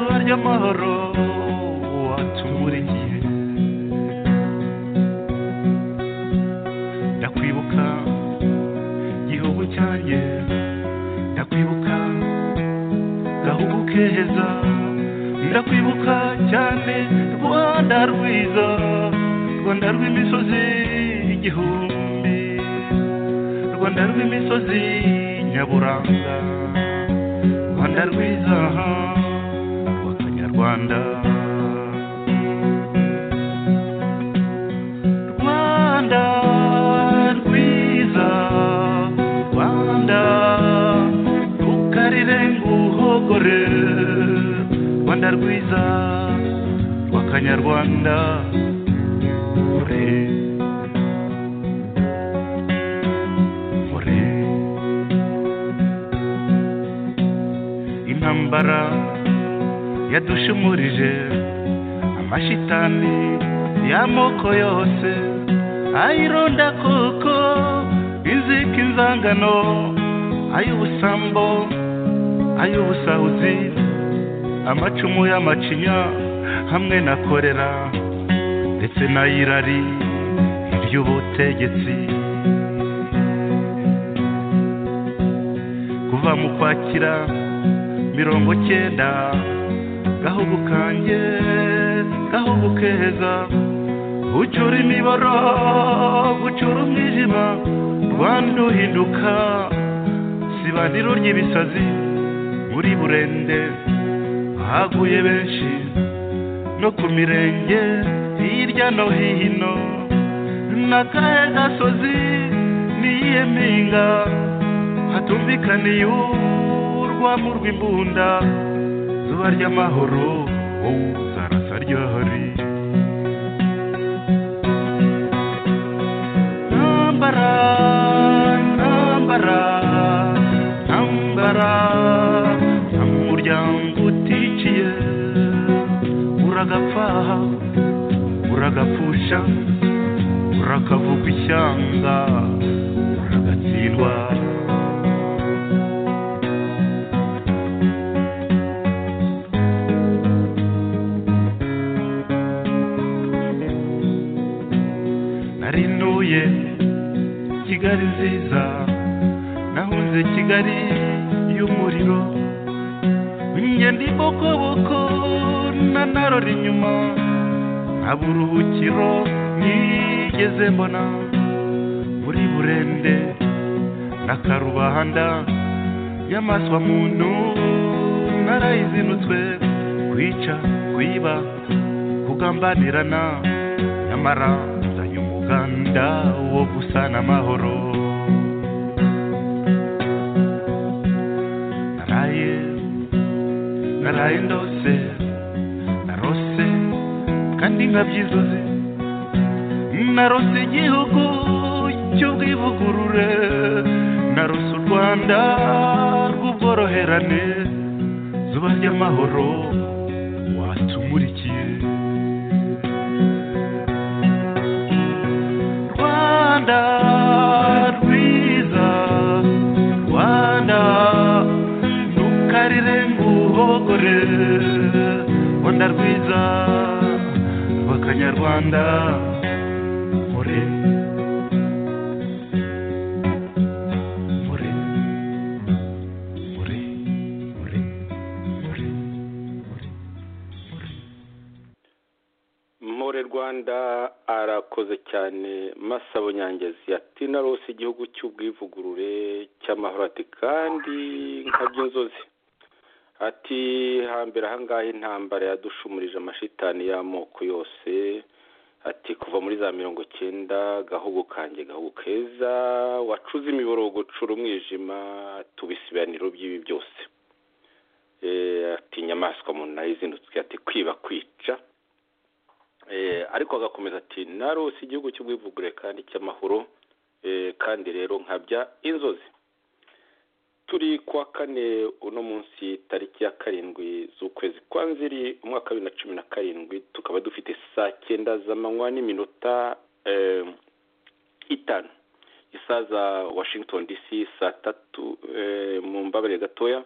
nyamahoro watumuringiye ndakwibuka gihugu cyanjye ndakwibuka gahugu keza ndakwibuka cyane rwanda rwiza rwanda rw'imisozi igihumbi rwanda rw'imisozi nyaburanga rwanda rwiza rw'akanyarwanda rwanda rwiza rwanda rukarire nguhogore rwanda rwiza rw'akanyarwanda ure ure intambara yadushumurije amashitani y'amoko yose ayironda koko inzika inzangano ay'ubusambo ay'ubusahuzi amacumu y'amacinya hamwe na korera ndetse n'ayirari iby'ubutegetsi kuva mu kwakira mirongo cyenda gahugu kanjye gahugu keza ucura imiboro gucura umwijima rwanda uhinduka sibaniro ry'ibisazi muri burende haguye benshi no ku mirenge hirya no hino n'akahe gasozi n'iyihe mpinga hatumvikaniye urwamo rw'imbunda zuba ry'amahoro wowe uzarasa ryahari ntambara ntambara ntambara nta muryango uticiye uragapfaha uragapfusha urakavugwa ishyanga uragatsindwa narinuye kigali nziza nahunze kigali y'umuriro ingendo ibokoboko na narora inyuma nta buruhukiro nigeze mbona muri burende na karubanda y'amaswa muntu narayizinutswe kwica kwiba kugambanirana nyamara nzanye umuganda wo gusana amahoro naraye naraye ndose narose kandi nkabyizuze narose igihugu cy'ubwivugurure narose u rwanda rw'ubworoherane zuba ry'amahoro watumurikiye rwanda rwiza rwanda ntukarire nguhogore rwanda rwiza rw'akanyarwanda mure mure mure mure mure mure More Rwanda arakoze cyane Masabo Nyangezi ati narose igihugu cy'ubwivugurure cy'amahoro ati kandi nkaby'inzozi ati hambere ahangaha intambara yadushumurije amashitani y'amoko yose ati kuva muri za mirongo cyenda gahugu kanjye gahugu keza wacuze imiborogo ucura umwijima tubisibaniro by'ibi byose Eh, ati inyamaswa umuntu nayizindutswe ati kwiba kwica Eh, ariko agakomeza ati narose igihugu cy'ubwivugure kandi cy'amahoro Eh, kandi rero nkabya inzozi turi kuwa kane uno munsi tariki ya karindwi z'ukwezi kwa nziri umwaka wa bibiri na cumi na karindwi tukaba dufite saa cyenda z'amanywa n'iminota eh, itanu isaha za washington dc saa tatu eh, mu mbabare gatoya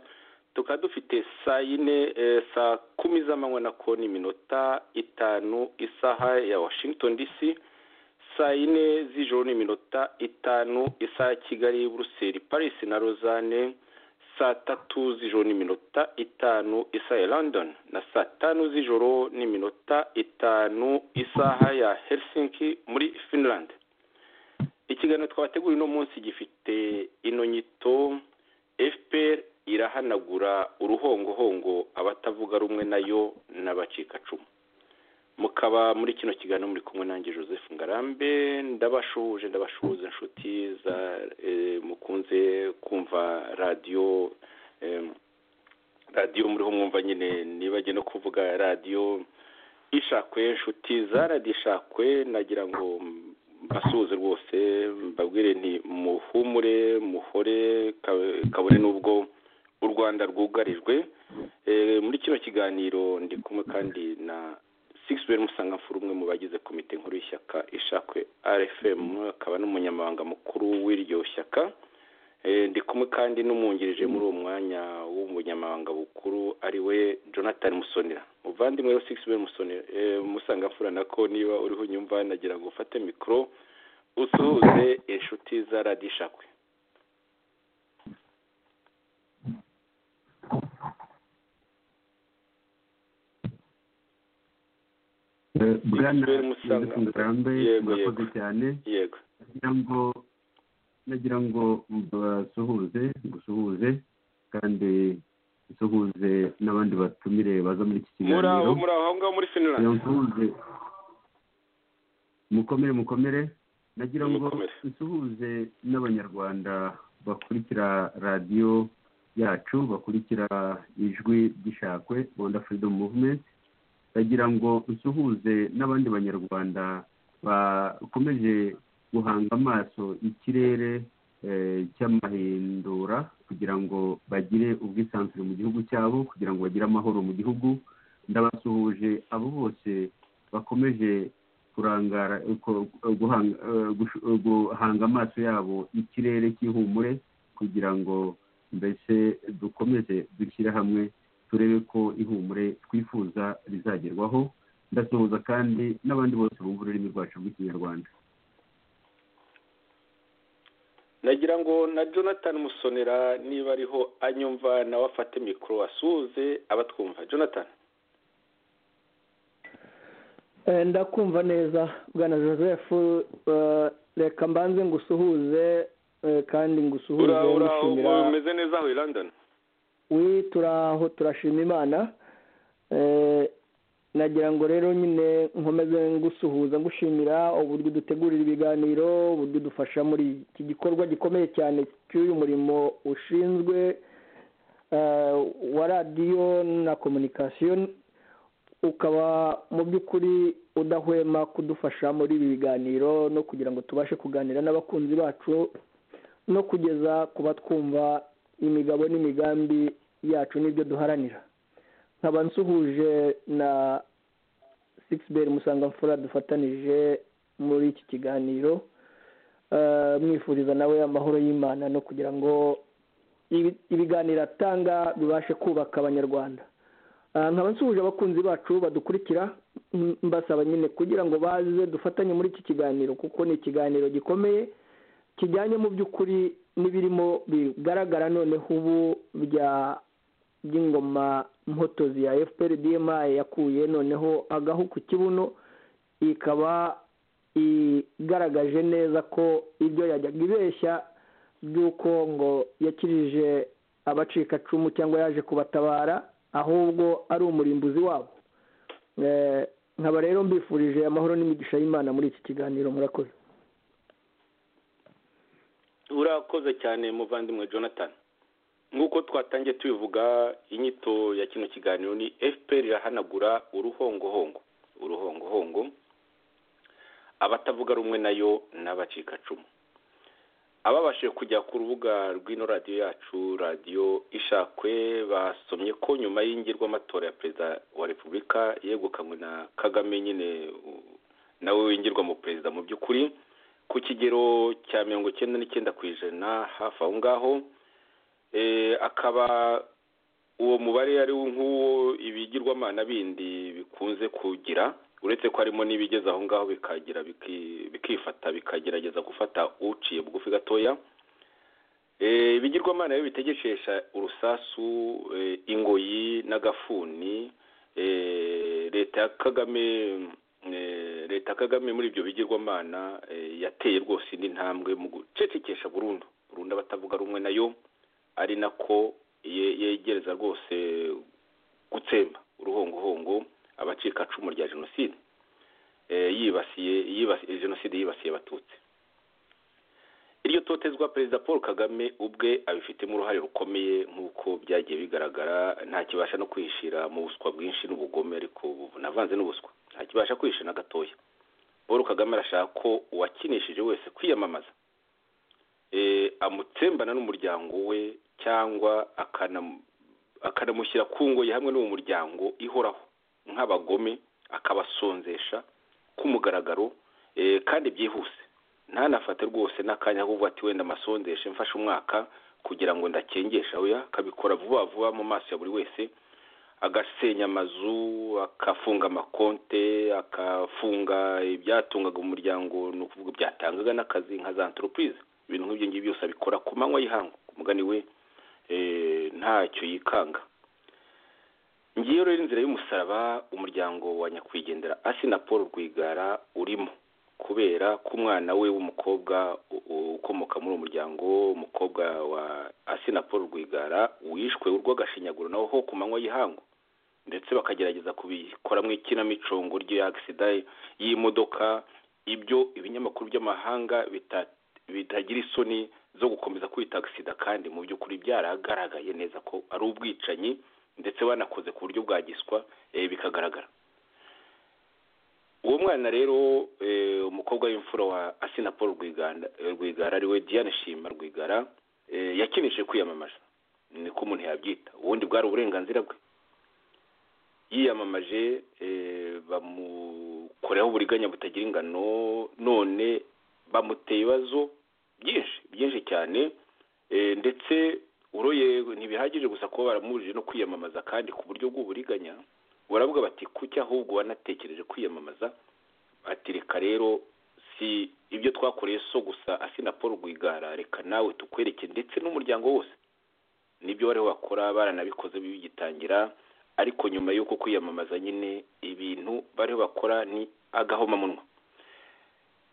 tukaba dufite saa yine eh, saa kumi z'amanywa na ko n'iminota itanu isaha ya washington dc saa yine z'ijoro n'iminota itanu isaha ya kigali buruseli paris na rozane saa tatu z'ijoro n'iminota itanu isaha ya london na saa tanu z'ijoro n'iminota itanu isaha ya helsinki muri finland ikiganiro twabateguriye uno munsi gifite ino nyito fpr irahanagura uruhongohongo abatavuga rumwe nayo n'abacikacumu mukaba muri kino kiganiro muri kumwe nanjye joseph ngarambe ndabashuje ndabashuza inshuti za eh, mukunze kumva radiyo eh, radiyo muriho mwumva nyine nibajye no kuvuga radiyo ishakwe inshuti za radiyo ishakwe nagira ngo mbasuhuze rwose mbabwire nti muhumure muhore ka- kabone n'ubwo u rwanda rwugarijwe Eh, muri kino kiganiro ndi kumwe kandi na sigisibe musangamfura umwe mu bagize komite nkuru y'ishyaka ishakwe rfm akaba n'umunyamabanga mukuru w'iryo shyaka Eh, ndi kumwe kandi n'umwungirije muri uwo mwanya w'umunyamabanga mukuru ari we jonathan musonera muvandimwe rero sigisibe musonera eh, musangamfura nako niba uriho unyumva nagira ngo ufate mikoro usuhuze inshuti za radiyo ishakwe bwana Israel Musanga. Joseph ngarambe Yego, murakoze yego. cyane yego nagira ngo nagira ngo mbasuhuze ngusuhuze kandi nsuhuze n'abandi batumire baza muri iki muri aho kiganiro muri aho ngaho muri finland kugira ngo nsuhuze mukomere mukomere nagira ngo Mukomere. nsuhuze n'abanyarwanda bakurikira radiyo yacu bakurikira ijwi ry'ishakwe rwanda freedom movement ndagira ngo nsuhuze n'abandi banyarwanda bakomeje guhanga amaso ikirere eh, cy'amahindura kugira ngo bagire ubwisanzure mu gihugu cyabo kugira ngo bagire amahoro mu gihugu ndabasuhuje abo bose bakomeje kurangara ko- guhanga eh, gush- eh, guhanga amaso yabo ikirere cy'ihumure kugira ngo mbese dukomeze dushyire hamwe turebe ko ihumure twifuza rizagerwaho ndasuhuza kandi n'abandi bose bumva ururimi rwacu rw'ikinyarwanda nagira ngo na jonathan musonera niba ariho anyumva nawe afate mikoro asuhuze abatwumva jonathan Eh, ndakumva neza bwana joseph eh, reka mbanze ngusuhuze eh, kandi ngusuhuze ura ura mushimira umeze neza aho i london wi turaho turashima imana Eh, nagira ngo rero nyine nkomeze ngusuhuza ngushimira uburyo dutegurira ibiganiro uburyo dufasha muri iki gikorwa gikomeye cyane cy'uyu murimo ushinzwe eh, wa radiyo na komunikasiyo ukaba mu by'ukuri udahwema kudufasha muri ibi biganiro no kugira ngo tubashe kuganira n'abakunzi bacu no kugeza ku batwumva imigabo n'imigambi yacu n'ibyo duharanira nkaba nsuhuje na sigisi musangamfura dufatanije muri iki kiganiro Eh, mwifuriza nawe amahoro y'imana no kugira ngo ibi- ibiganiro atanga bibashe kubaka abanyarwanda Ah, nkaba nsuhuje abakunzi bacu badukurikira m- mbasaba nyine kugira ngo baze dufatanye muri iki kiganiro kuko ni ikiganiro gikomeye kijyanye mu by'ukuri n'ibirimo bigaragara noneho ubu bya by'ingoma mpotozi ya fpr dma yakuye noneho agahu ku kibuno ikaba igaragaje neza ko ibyo yajyaga ibeshya by'uko ngo yakirije abacikacumu cyangwa yaje kubatabara ahubwo ari umurimbuzi wabo Eh, nkaba rero mbifurije amahoro n'imigisha y'imana muri iki kiganiro murakoze urakoze cyane muvandimwe jonathan nk'uko twatangiye tubivuga inyito ya kino kiganiro ni fpr irahanagura uruhongohongo uruhongohongo abatavuga rumwe nayo n'abacikacumu ababashije kujya ku rubuga rw'ino radiyo yacu radiyo ishakwe basomye ko nyuma y'ingirwamatora ya perezida wa repubulika yegukanywe na kagame nyine u- nawe wingirwa mu perezida mu by'ukuri ku kigero cya mirongo icyenda n'icyenda ku ijana hafi aho ngaho eh, akaba uwo mubare ari nk'uwo ibigirwamana bindi bikunze kugira uretse ko harimo n'ibigeze aho ngaho bikagira bikifata bikagerageza gufata uciye bugufi gatoya ibigirwamana biba bitegekesha urusasu ingoyi n'agafuni leta ya kagame leta kagame muri ibyo bigirwamana yateye rwose indi ntambwe mu gucecekesha burundu burundu abatavuga rumwe nayo ari nako yegereza rwose gutsemba uruhongohongo abacikacumu rya jenoside yibasiye jenoside yibasiye abatutsi iryo totezwa perezida paul kagame ubwe abifitemo uruhare rukomeye nk'uko byagiye bigaragara ntakibasha no kwishira mu buswa bwinshi n'ubugome ariko bunavanze n'ubuswa ntakibasha kwishira na gatoya paul kagame arashaka ko uwakinishije wese kwiyamamaza amutsembana n'umuryango we cyangwa akanamushyira ku ngoyi hamwe n'uwo muryango ihoraho nk'abagome akabasonzesha k'umugaragaro kandi byihuse ntanafate rwose n'akanya ahubwo ati wenda amasonzeshe mfashe umwaka kugira ngo ndakengesha we akabikora vuba vuba mu maso ya buri wese agasenya amazu akafunga amakonte akafunga ibyatungaga umuryango ni ukuvuga byatangaga n'akazi nka za antoropurize ibintu nk'ibyo ngibyo byose abikora ku manywa y'ihangu ku mugani we ntacyo yikanga ngiyo rero inzira y'umusaraba umuryango wa nyakwigendera asi na paul rwigara urimo kubera ko umwana we w'umukobwa ukomoka muri uwo muryango umukobwa wa asi na paul rwigara wishwe urw'agashinyaguro nawe ho ku manywa y'ihangu ndetse bakagerageza kubikoramo ikinamicongo ry'agisida y'imodoka ibyo ibinyamakuru by'amahanga bitagira isoni zo gukomeza kwita agisida kandi mu by'ukuri byaragaragaye neza ko ari ubwicanyi ndetse banakoze ku buryo bwagiswa bikagaragara uwo mwana rero umukobwa w'imfura wa asina paul rwigara ariwe diane shima rwigara yakinishije kwiyamamaza niko umuntu yabyita ubundi bwari uburenganzira bwe yiyamamaje bamukoreho uburiganya butagira ingano none bamuteye ibibazo byinshi byinshi cyane ndetse uroye ntibihagije gusa kuba baramubujije no kwiyamamaza kandi ku buryo bw'uburiganya baravuga bati kuki ahubwo wanatekereje kwiyamamaza ati reka rero si ibyo twakoreye so gusa asina paul rwigara reka nawe tukwereke ndetse n'umuryango wose nibyo bariho bakora baranabikoze bigitangira ariko nyuma y'uko kwiyamamaza nyine ibintu bariho bakora ni agahomamunwa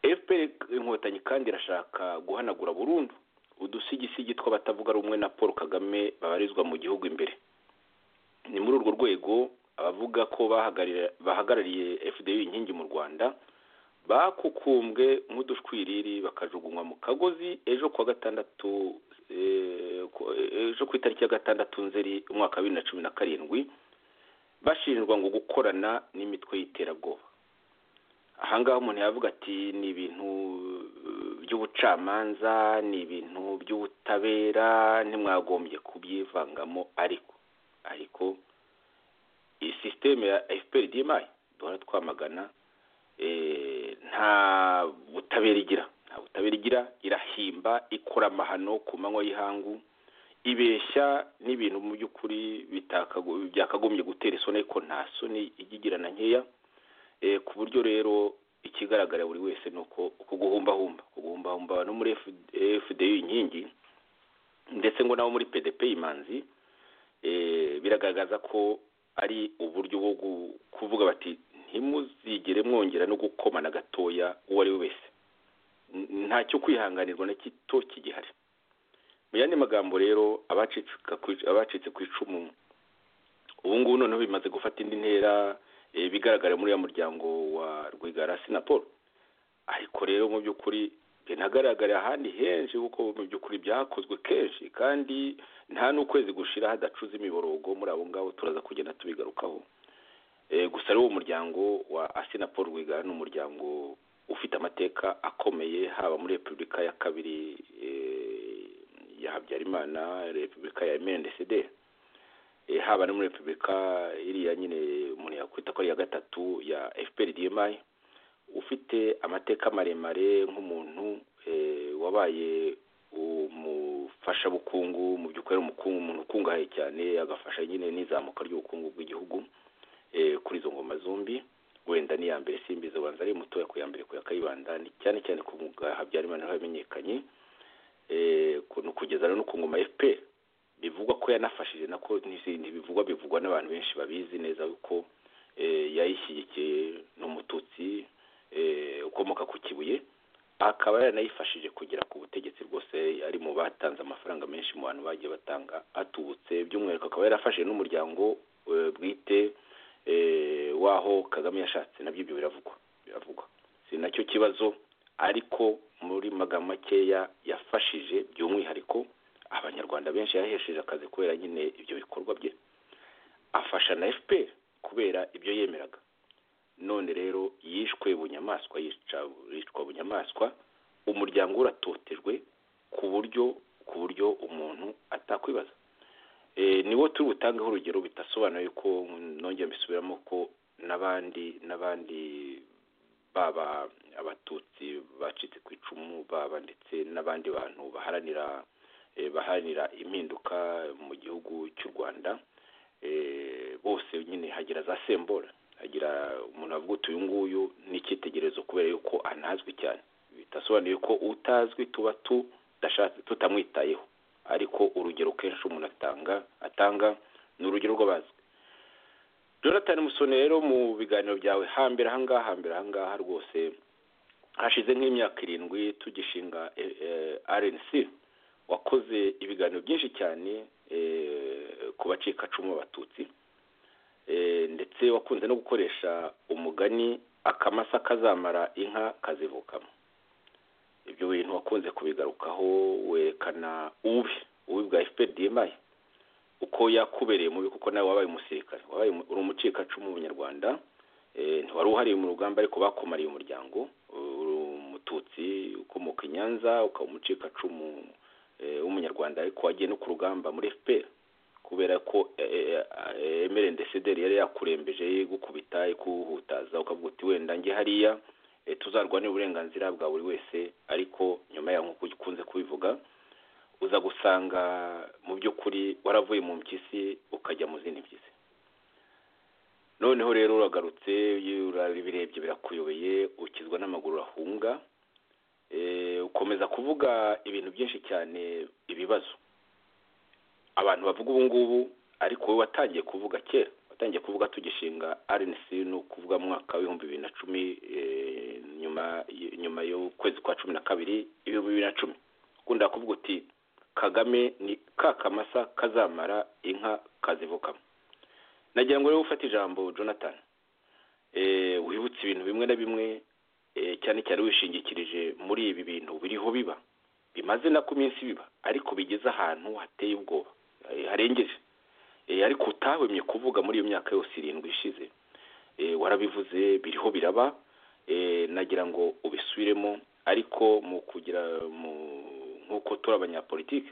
fpr inkotanyi kandi irashaka guhanagura burundu udusigisigi tw'abatavuga rumwe na paul kagame babarizwa mu gihugu imbere ni muri urwo rwego abavuga ko bahagarariye fda inkingi mu rwanda bakukumbwe nk'udushwiriri bakajugunywa mu kagozi ejo kuwa gatandatu ejo ku itariki ya gatandatu nzeri umwaka wa bibiri na cumi na karindwi bashinjwa ngo gukorana n'imitwe y'iterabwoba ahangaha umuntu yavuga ati ni ibintu by'ubucamanza ni ibintu by'ubutabera ntimwagombye kubyivangamo ariko ariko iyi sisiteme ya fpr dmi duhora twamagana nta butabera igira nta butabera igira irahimba ikora amahano ku manywa y'ihangu ibeshya n'ibintu mu by'ukuri byakagombye gutera isoni ariko nta soni igigira na nkeya ku buryo rero ikigaragara buri wese ni uko guhumbahumba guhumbahumba no muri fda inkingi ndetse ngo nabo muri pdp imanzi biragaragaza ko ari uburyo bwo kuvuga bati ntimuzigere mwongera no gukomana gatoya uwo ari we wese ntacyo kwihanganirwa na gito kigihari mu yandi magambo rero abacitse ku icumu ubu ngubu noneho bimaze gufata indi ntera bigaragara muri ya muryango wa rwigara paul ariko rero mu by'ukuri binagaragarira ahandi henshi kuko mu by'ukuri byakozwe kenshi kandi nta n'ukwezi gushira hadacuza imiborogo muri abo ngabo turaza kugenda tubigarukaho gusa rero uwo muryango wa paul rwigara ni umuryango ufite amateka akomeye haba muri repubulika ya kabiri ya habyarimana repubulika ya emendesederi haba no muri repubulika iriya nyine umuntu yakwita ko ari iya gatatu ya fpr dmi ufite amateka maremare nk'umuntu wabaye fashabukungu mu by'ukuri ari umukungu umuntu ukungahaye cyane agafasha nyine n'izamuka ry'ubukungu bw'igihugu kuri izo ngoma zombi wenda ni iya mbere simbizi ubanza ari mutoya ku ya mbere ku ya kayibanda ni cyane cyane ku mwuga habyarimana hamenyekanye kugeza no ku ngoma fpr bivugwa ko yanafashije nako n'izindi bivugwa bivugwa n'abantu benshi babizi neza ko yayishyigikiye n'umututsi ukomoka ku kibuye akaba yaranayifashije kugera ku butegetsi rwose ari mu batanze amafaranga menshi mu bantu bagiye batanga atubutse by'umwihariko akaba yarafashije n'umuryango bwite waho kagame yashatse nabyo ibyo biravugwa biravugwa si nacyo kibazo ariko muri magambo makeya yafashije by'umwihariko abanyarwanda benshi yahesheje akazi kubera nyine ibyo bikorwa bye afasha na fpr kubera ibyo yemeraga none rero yishwe bunyamaswa yicwa bunyamaswa umuryango uratotejwe ku buryo ku buryo umuntu atakwibaza niwo turi butangeho urugero bidasobanuye ko nongera mbisubiramo ko n'abandi n'abandi baba abatutsi bacitse ku icumu baba ndetse n'abandi bantu baharanira baharanira impinduka mu gihugu cy'u rwanda bose nyine hagira za sembora hagira umuntu avuga uti uyu nguyu n'icyitegererezo kubera yuko anazwi cyane bidasobanuye ko utazwi tuba tutamwitayeho ariko urugero kenshi umuntu atanga atanga ni urugero rw'abazwi Jonathan musone rero mu biganiro byawe hambere ahangaha hambere ahangaha rwose hashize nk'imyaka irindwi tugishinga rnc wakoze ibiganiro byinshi cyane ku bacikacumu abatutsi ndetse wakunze no gukoresha umugani akamasa kazamara inka kazivukamo ibyo bintu wakunze kubigarukaho werekana ubi ubi bwa fpr uko yakubereye mubi kuko nawe wabaye umusirikare wabaye uri umucikacumu w'umunyarwanda ntiwari uhariye mu rugamba ariko bakomariye umuryango uri umututsi ukomoka i nyanza ukaba umucikacumu w'umunyarwanda ariko wagiye no ku rugamba muri fpr kubera ko emere ndesederi yari yakurembeje gukubita kuhutaza ukavuga uti wenda njye hariya tuzarwanira uburenganzira bwa buri wese ariko nyuma yaho nk'uko ukunze kubivuga uza gusanga mu by'ukuri waravuye mu mpyisi ukajya mu zindi mpyisi noneho rero uragarutse urabirebye birakuyobeye ukizwa n'amaguru urahunga ukomeza kuvuga ibintu byinshi cyane ibibazo abantu bavuga ubu ngubu ariko wowe watangiye kuvuga kera watangiye kuvuga tugishinga rnc ni ukuvuga mu mwaka w'ibihumbi bibiri na cumi nyuma nyuma y'ukwezi kwa cumi na kabiri ibihumbi bibiri na cumi ukunda kuvuga uti kagame ni ka kamasa kazamara inka kazivukamo nagira ngo rero ufate ijambo jonathan wibutse ibintu bimwe na bimwe cyane cyane wishingikirije muri ibi bintu biriho biba bimaze nako iminsi biba ariko bigeze ahantu hateye ubwoba harengeje ariko utahwemye kuvuga muri iyo myaka yose irindwi ishize warabivuze biriho biraba nagira ngo ubisubiremo ariko mu kugira nk'uko turi abanyapolitike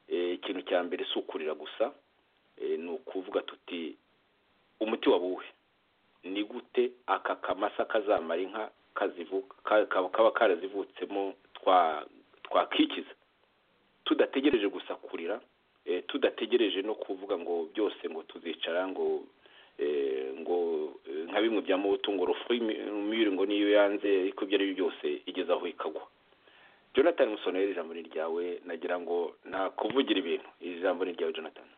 ikintu cya mbere si ukurira gusa ni ukuvuga tuti umuti wabuwe ni gute aka kamasa kazamara inka kaba karazivutsemo twakikiza tudategereje gusa kurira tudategereje no kuvuga ngo byose ngo tuzicara ngo ngo nka bimwe bya mubuto ngo rufu y'umwiru ngo niyo yanze ariko ibyo ari byo byose igeze aho ikagwa jonathan musonera ijambo ni ryawe nagira ngo nakuvugira ibintu iri jambo ni ryawe jonathan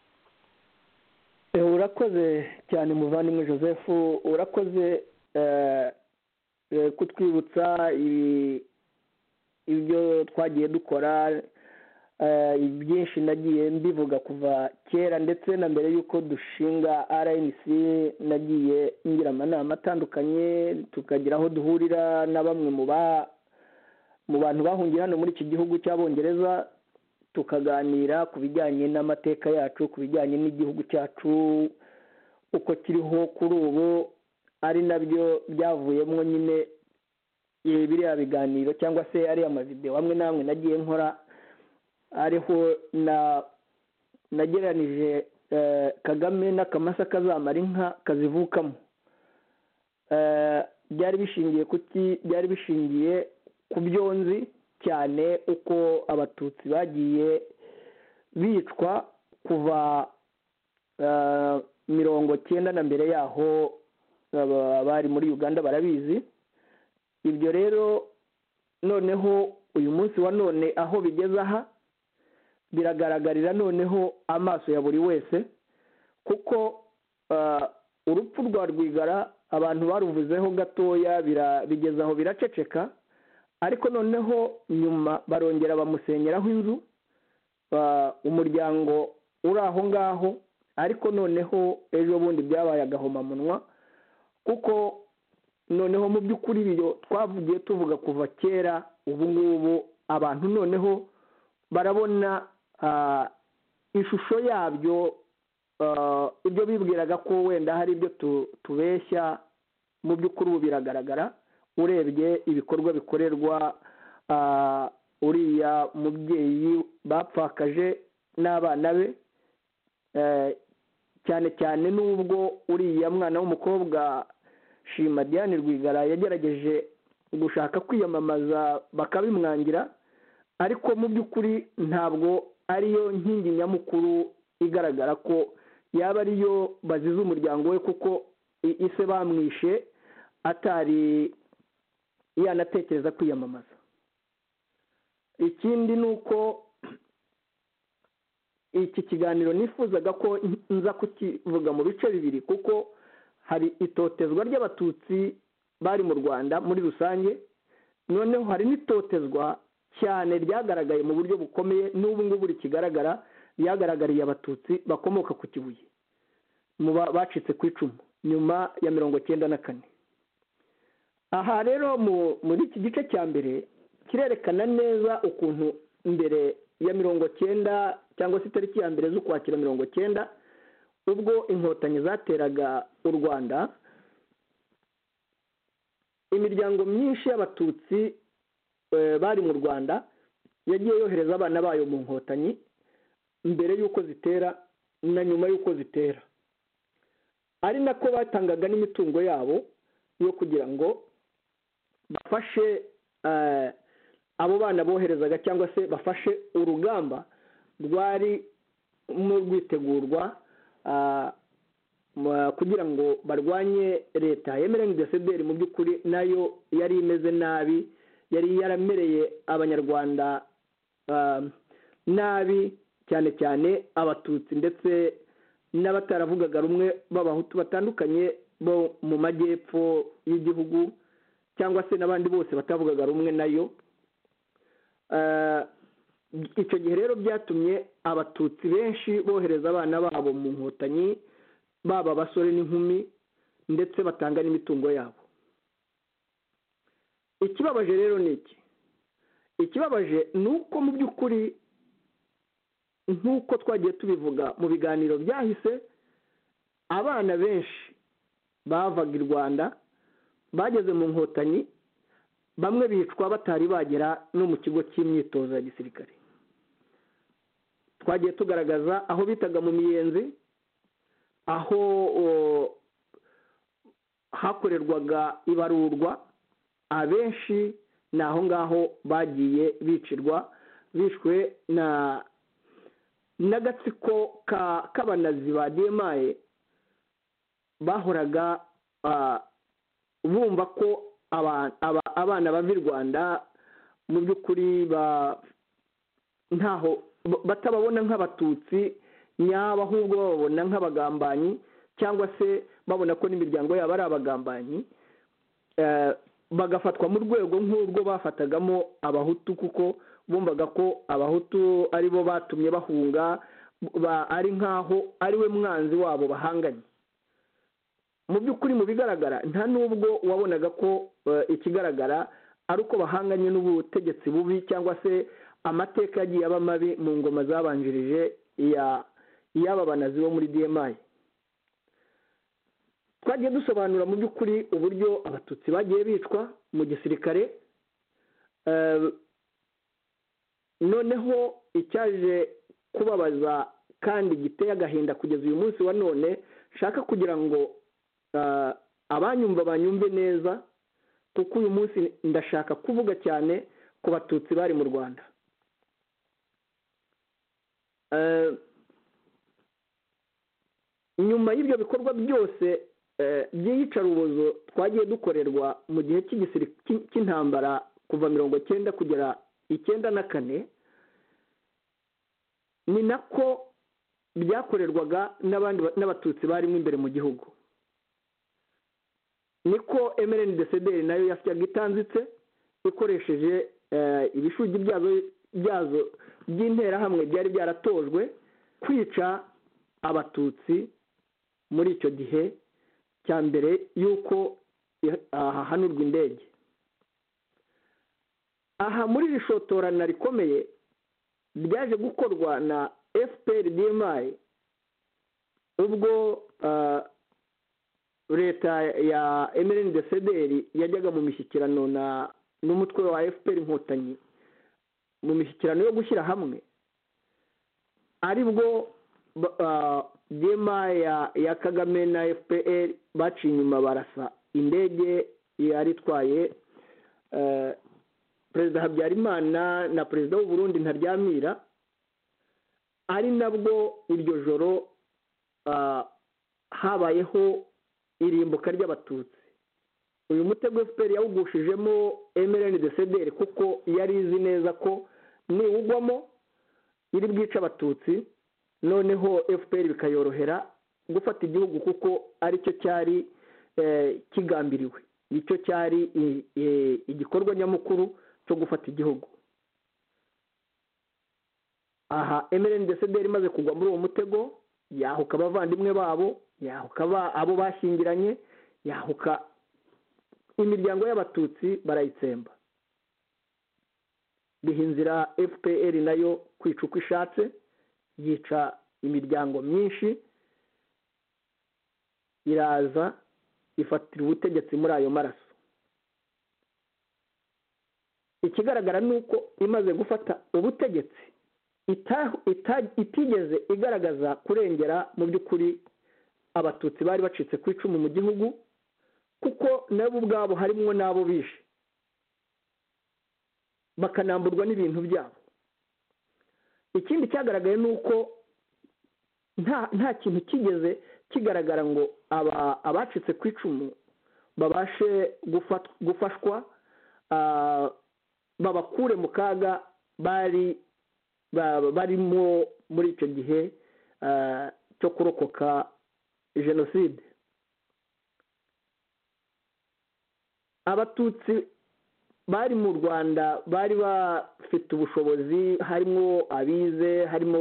urakoze cyane muvandimwe joseph urakoze kutwibutsa ibyo twagiye dukora byinshi nagiye mbivuga kuva kera ndetse na mbere y'uko dushinga rnc nagiye ngira amanama atandukanye tukagira aho duhurira na bamwe mu bantu bahungiye hano muri iki gihugu cy'abongereza tukaganira ku bijyanye n'amateka yacu ku bijyanye n'igihugu cyacu uko kiriho kuri ubu ari nabyo byavuyemo nyine biriya biganiro cyangwa se ariya mavidewo amwe n'amwe nagiye nkora ariho nageranije kagame n'akamasa kazamara inka kazivukamo byari bishingiye kuki byari bishingiye ku byonzi cyane uko abatutsi bagiye bicwa kuva mirongo cyenda na mbere yaho bari muri uganda barabizi ibyo rero noneho uyu munsi wa none aho bigeze aha biragaragarira noneho amaso ya buri wese kuko urupfu rwa rwigara abantu baruvuzeho gatoya bigeze aho biraceceka ariko noneho nyuma barongera bamusenyeraho inzu umuryango uri aho ngaho ariko noneho ejo bundi byabaye agahomamunwa kuko noneho mu by'ukuri ibyo twavugiye tuvuga kuva kera ubu ngubu abantu noneho barabona ishusho yabyo ibyo bibwiraga ko wenda hari ibyo tubeshya mu by'ukuri ubu biragaragara urebye ibikorwa bikorerwa uriya mubyeyi bapfakaje n'abana be cyane cyane n'ubwo uriya mwana w'umukobwa shima diane rwigara yagerageje gushaka kwiyamamaza bakabimwangira ariko mu by'ukuri ntabwo ariyo nkingi nyamukuru igaragara ko yaba ariyo bazize umuryango we kuko ise bamwishe atari yanatekereza kwiyamamaza ikindi ni uko iki kiganiro nifuzaga ko nza kukivuga mu bice bibiri kuko hari itotezwa ry'abatutsi bari mu rwanda muri rusange noneho hari n'itotezwa cyane ryagaragaye mu buryo bukomeye n'ubu ngubu rikigaragara ryagaragariye abatutsi bakomoka ku kibuye muba bacitse ku icumu nyuma ya mirongo cyenda na kane aha rero muri iki gice cya mbere kirerekana neza ukuntu mbere ya mirongo cyenda cyangwa se itariki ya mbere z'ukwakira mirongo cyenda ubwo inkotanyi zateraga u rwanda imiryango myinshi y'abatutsi bari mu rwanda yagiye yohereza abana bayo mu nkotanyi mbere y'uko zitera na nyuma y'uko zitera ari nako batangaga n'imitungo yabo yo kugira ngo bafashe abo bana boherezaga cyangwa se bafashe urugamba rwari rwitegurwa kugira ngo barwanye leta emereni desederi mu by'ukuri nayo yari imeze nabi yari yaramereye abanyarwanda nabi cyane cyane abatutsi ndetse n'abataravugaga rumwe b'abahutu batandukanye bo mu majyepfo y'igihugu cyangwa se n'abandi bose batavugaga rumwe nayo icyo gihe rero byatumye abatutsi benshi bohereza abana babo mu nkotanyi baba abasore n'inkumi ndetse batanga n'imitungo yabo ikibabaje rero ni iki ikibabaje ni uko mu by'ukuri nk'uko twagiye tubivuga mu biganiro byahise abana benshi bavaga i rwanda bageze mu nkotanyi bamwe bicwa batari bagera no mu kigo cy'imyitozo ya gisirikare twagiye tugaragaza aho bitaga mu miyenzi aho hakorerwaga ibarurwa abenshi ni aho ngaho bagiye bicirwa bishwe na n'agatsiko k'abanazi ba demaye bahoraga bumva ko abana bava i rwanda mu by'ukuri ntaho batababona nk'abatutsi nyaba ahubwo bababona nk'abagambanyi cyangwa se babona ko n'imiryango yabo ari abagambanyi bagafatwa mu rwego nk'urwo bafatagamo abahutu kuko bumvaga ko abahutu ari bo batumye bahunga ari nk'aho ari we mwanzi wabo bahanganye mu by'ukuri mu bigaragara nta n'ubwo wabonaga ko ikigaragara ari uko bahanganye n'ubutegetsi bubi cyangwa se amateka yagiye aba mabi mu ngoma zabanjirije y'aba banazi bo muri demayi twagiye dusobanura mu by'ukuri uburyo abatutsi bagiye bicwa mu gisirikare noneho icyaje kubabaza kandi giteye agahinda kugeza uyu munsi wa none nshaka kugira ngo abanyumva banyumve neza kuko uyu munsi ndashaka kuvuga cyane ku batutsi bari mu rwanda nyuma y'ibyo bikorwa byose by'iyicarubozo twagiye dukorerwa mu gihe cy'intambara kuva mirongo cyenda kugera icyenda na kane ni nako byakorerwaga n'abandi n'abatutsi barimo imbere mu gihugu niko emereni desederi nayo yasyaga itanzitse ikoresheje ibishugi byazo by'interahamwe byari byaratojwe kwica abatutsi muri icyo gihe cya mbere y'uko hahanurwa indege aha muri iri shotorana rikomeye ryaje gukorwa na fpr dmi ubwo leta ya emereni desederi yajyaga mu mishyikirano na n'umutwe wa fpr inkotanyi mu mishyikirano yo gushyira hamwe aribwo dma ya kagame na fpr baciye inyuma barasa indege yari itwaye perezida habyarimana na perezida w'uburundi ntaryamira ari nabwo iryo joro habayeho irimbuka ry'abatutsi uyu mutego fpr yawugushijemo emereni desederi kuko yari izi neza ko niwugwamo iri bwica abatutsi noneho fpr bikayorohera gufata igihugu kuko aricyo cyari kigambiriwe nicyo cyari igikorwa nyamukuru cyo gufata igihugu aha emereni desederi imaze kugwa muri uwo mutego yahuka abavandimwe babo yahuka abo bashyingiranye yahuka imiryango y'abatutsi barayitsemba biha inzira fpr nayo kwica uko ishatse yica imiryango myinshi iraza ifatira ubutegetsi muri ayo maraso ikigaragara ni uko imaze gufata ubutegetsi itigeze igaragaza kurengera mu by'ukuri abatutsi bari bacitse ku icumu mu gihugu kuko nabo ubwabo harimo n'abo bishe bakanamburwa n'ibintu byabo ikindi cyagaragaye ni uko nta kintu kigeze kigaragara ngo abacitse ku icumu babashe gufashwa babakure mu kaga bari barimo muri icyo gihe cyo kurokoka jenoside abatutsi bari mu rwanda bari bafite ubushobozi harimo abize harimo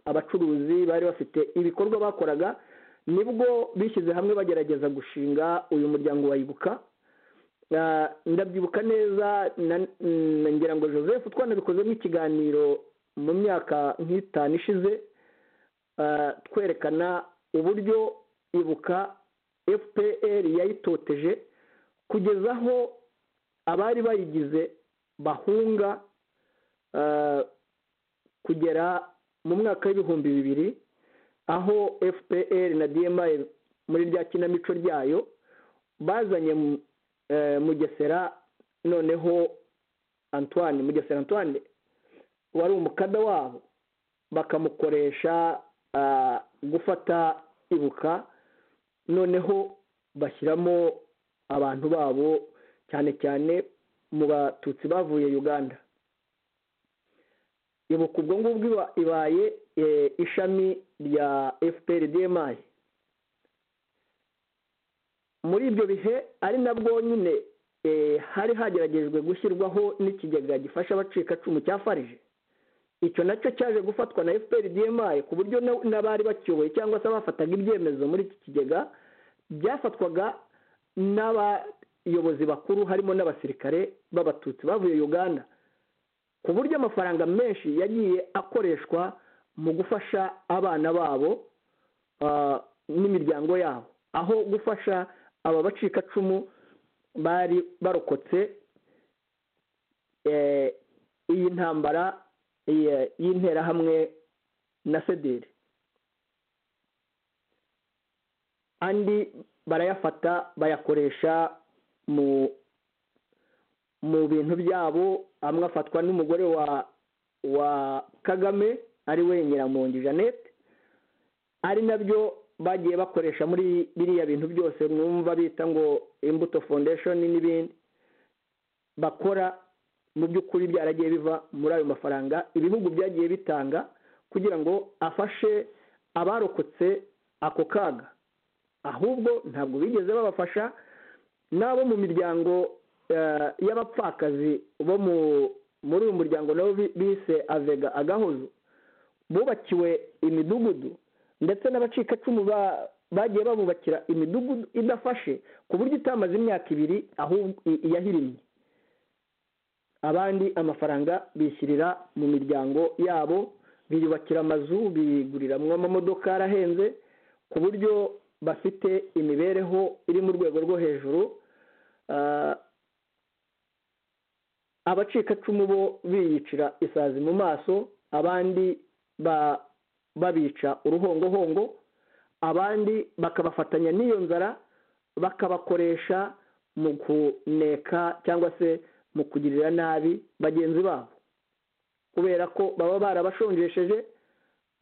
abacuruzi bari bafite ibikorwa bakoraga nibwo bishyize hamwe bagerageza gushinga uyu muryango wayibuka ndabyibuka neza ngira ngo joseph twanabikozemo ikiganiro mu myaka nk'itanu ishize twerekana uburyo ibuka fpr yayitoteje kugeza aho abari bayigize bahunga kugera mu mwaka w'ibihumbi bibiri aho fpr na dma muri rya kinamico ryayo bazanye mugesera noneho antoine mugesera antoine wari umukada wabo bakamukoresha gufata ibuka noneho bashyiramo abantu babo cyane cyane mu batutsi bavuye uganda ibuka ubwo ngubwo ibaye ishami rya fpr dmi muri ibyo bihe ari nabwo nyine hari hageragejwe gushyirwaho n'ikigega gifasha abacikacumu cya farije icyo nacyo cyaje gufatwa na fpr dmi ku buryo n'abari bakiyoboye cyangwa se abafataga ibyemezo muri iki kigega byafatwaga n'abayobozi bakuru harimo n'abasirikare b'abatutsi bavuye uganda ku buryo amafaranga menshi yagiye akoreshwa mu gufasha abana babo n'imiryango yabo aho gufasha aba bacikacumu bari barokotse iyi ntambara y'interahamwe na sederi andi barayafata bayakoresha mu mu bintu byabo amwe afatwa n'umugore wa wa kagame ari we nyiramongi jeannette ari nabyo bagiye bakoresha muri biriya bintu byose mwumva bita ngo imbuto foundation n'ibindi bakora mu by'ukuri byaragiye biva muri ayo mafaranga ibihugu byagiye bitanga kugira ngo afashe abarokotse ako kaga ahubwo ntabwo bigeze babafasha n'abo mu miryango y'abapfakazi bo muri uyu muryango nabo bise avega agahozo bubakiwe imidugudu ndetse n'abacikacumu bagiye babubakira imidugudu idafashe ku buryo itamaze imyaka ibiri ahubwo yahirimye abandi amafaranga bishyirira mu miryango yabo biyubakira amazu biguriramo amamodoka yarahenze ku buryo bafite imibereho iri mu rwego rwo hejuru abacikacumu bo biyicira isazi mu maso abandi babica uruhongohongo abandi bakabafatanya n'iyo nzara bakabakoresha mu kuneka cyangwa se mu kugirira nabi bagenzi babo kubera ko baba barabashonjesheje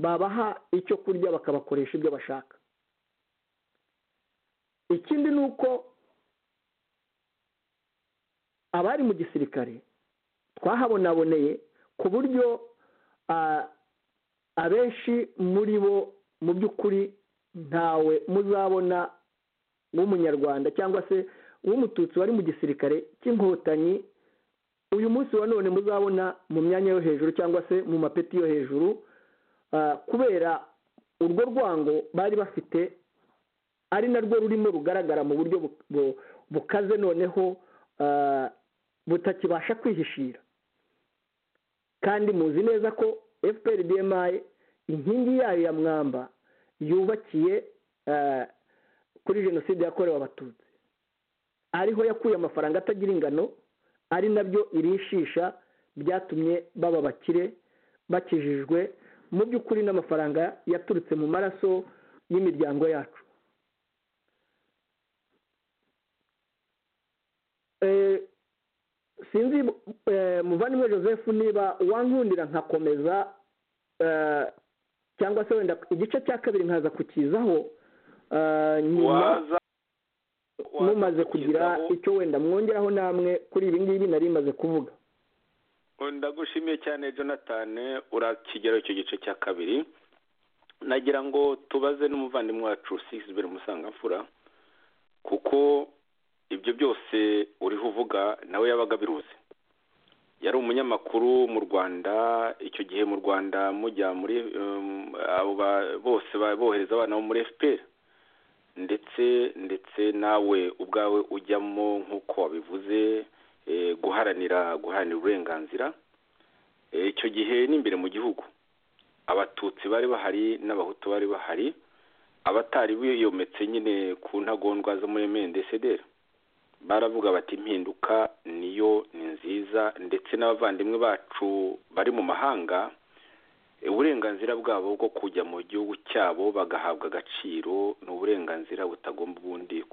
babaha icyo kurya bakabakoresha ibyo bashaka ikindi ni uko abari mu gisirikare twahabonaboneye ku buryo abenshi muri bo mu by'ukuri ntawe muzabona w'umunyarwanda cyangwa se w'umututsi wari mu gisirikare cy'inkotanyi uyu munsi wa none muzabona mu myanya yo hejuru cyangwa se mu mapeti yo hejuru kubera urwo rwango bari bafite ari narwo rurimo rugaragara mu buryo bukaze noneho butakibasha kwihishira kandi muzi neza ko efuperi demaye inkingi yayo ya mwamba yubakiye kuri jenoside yakorewe abatutsi ariho yakuye amafaranga atagira ingano ari nabyo irishisha byatumye baba bakire bakijijwe mu by'ukuri n'amafaranga yaturutse mu maraso y'imiryango yacu sinzi muvandimwe joseph niba wankundira nkakomeza cyangwa se wenda igice cya kabiri nkaza kukizaho nyuma mumaze kugira icyo wenda mwongeraho namwe kuri ibi ngibi nari maze kuvuga ndagushimiye cyane jonathan urakigeraho icyo gice cya kabiri nagira ngo tubaze n'umuvandimwe wacu sisibere umusangamfura kuko ibyo byose uriho uvuga nawe yabaga abiruzi yari umunyamakuru mu rwanda icyo gihe mu rwanda mujya muri abo bose bohereza abana bo muri efuperi ndetse ndetse nawe ubwawe ujyamo nk'uko wabivuze guharanira guharanira uburenganzira icyo gihe n'imbere mu gihugu abatutsi bari bahari n'abahutu bari bahari abatari biyometse nyine ku ntagondwa zo muri mendesederi baravuga bati impinduka niyo ni nziza ndetse n'abavandimwe bacu bari mu mahanga uburenganzira bwabo bwo kujya mu gihugu cyabo bagahabwa agaciro ni uburenganzira butagomba ubundi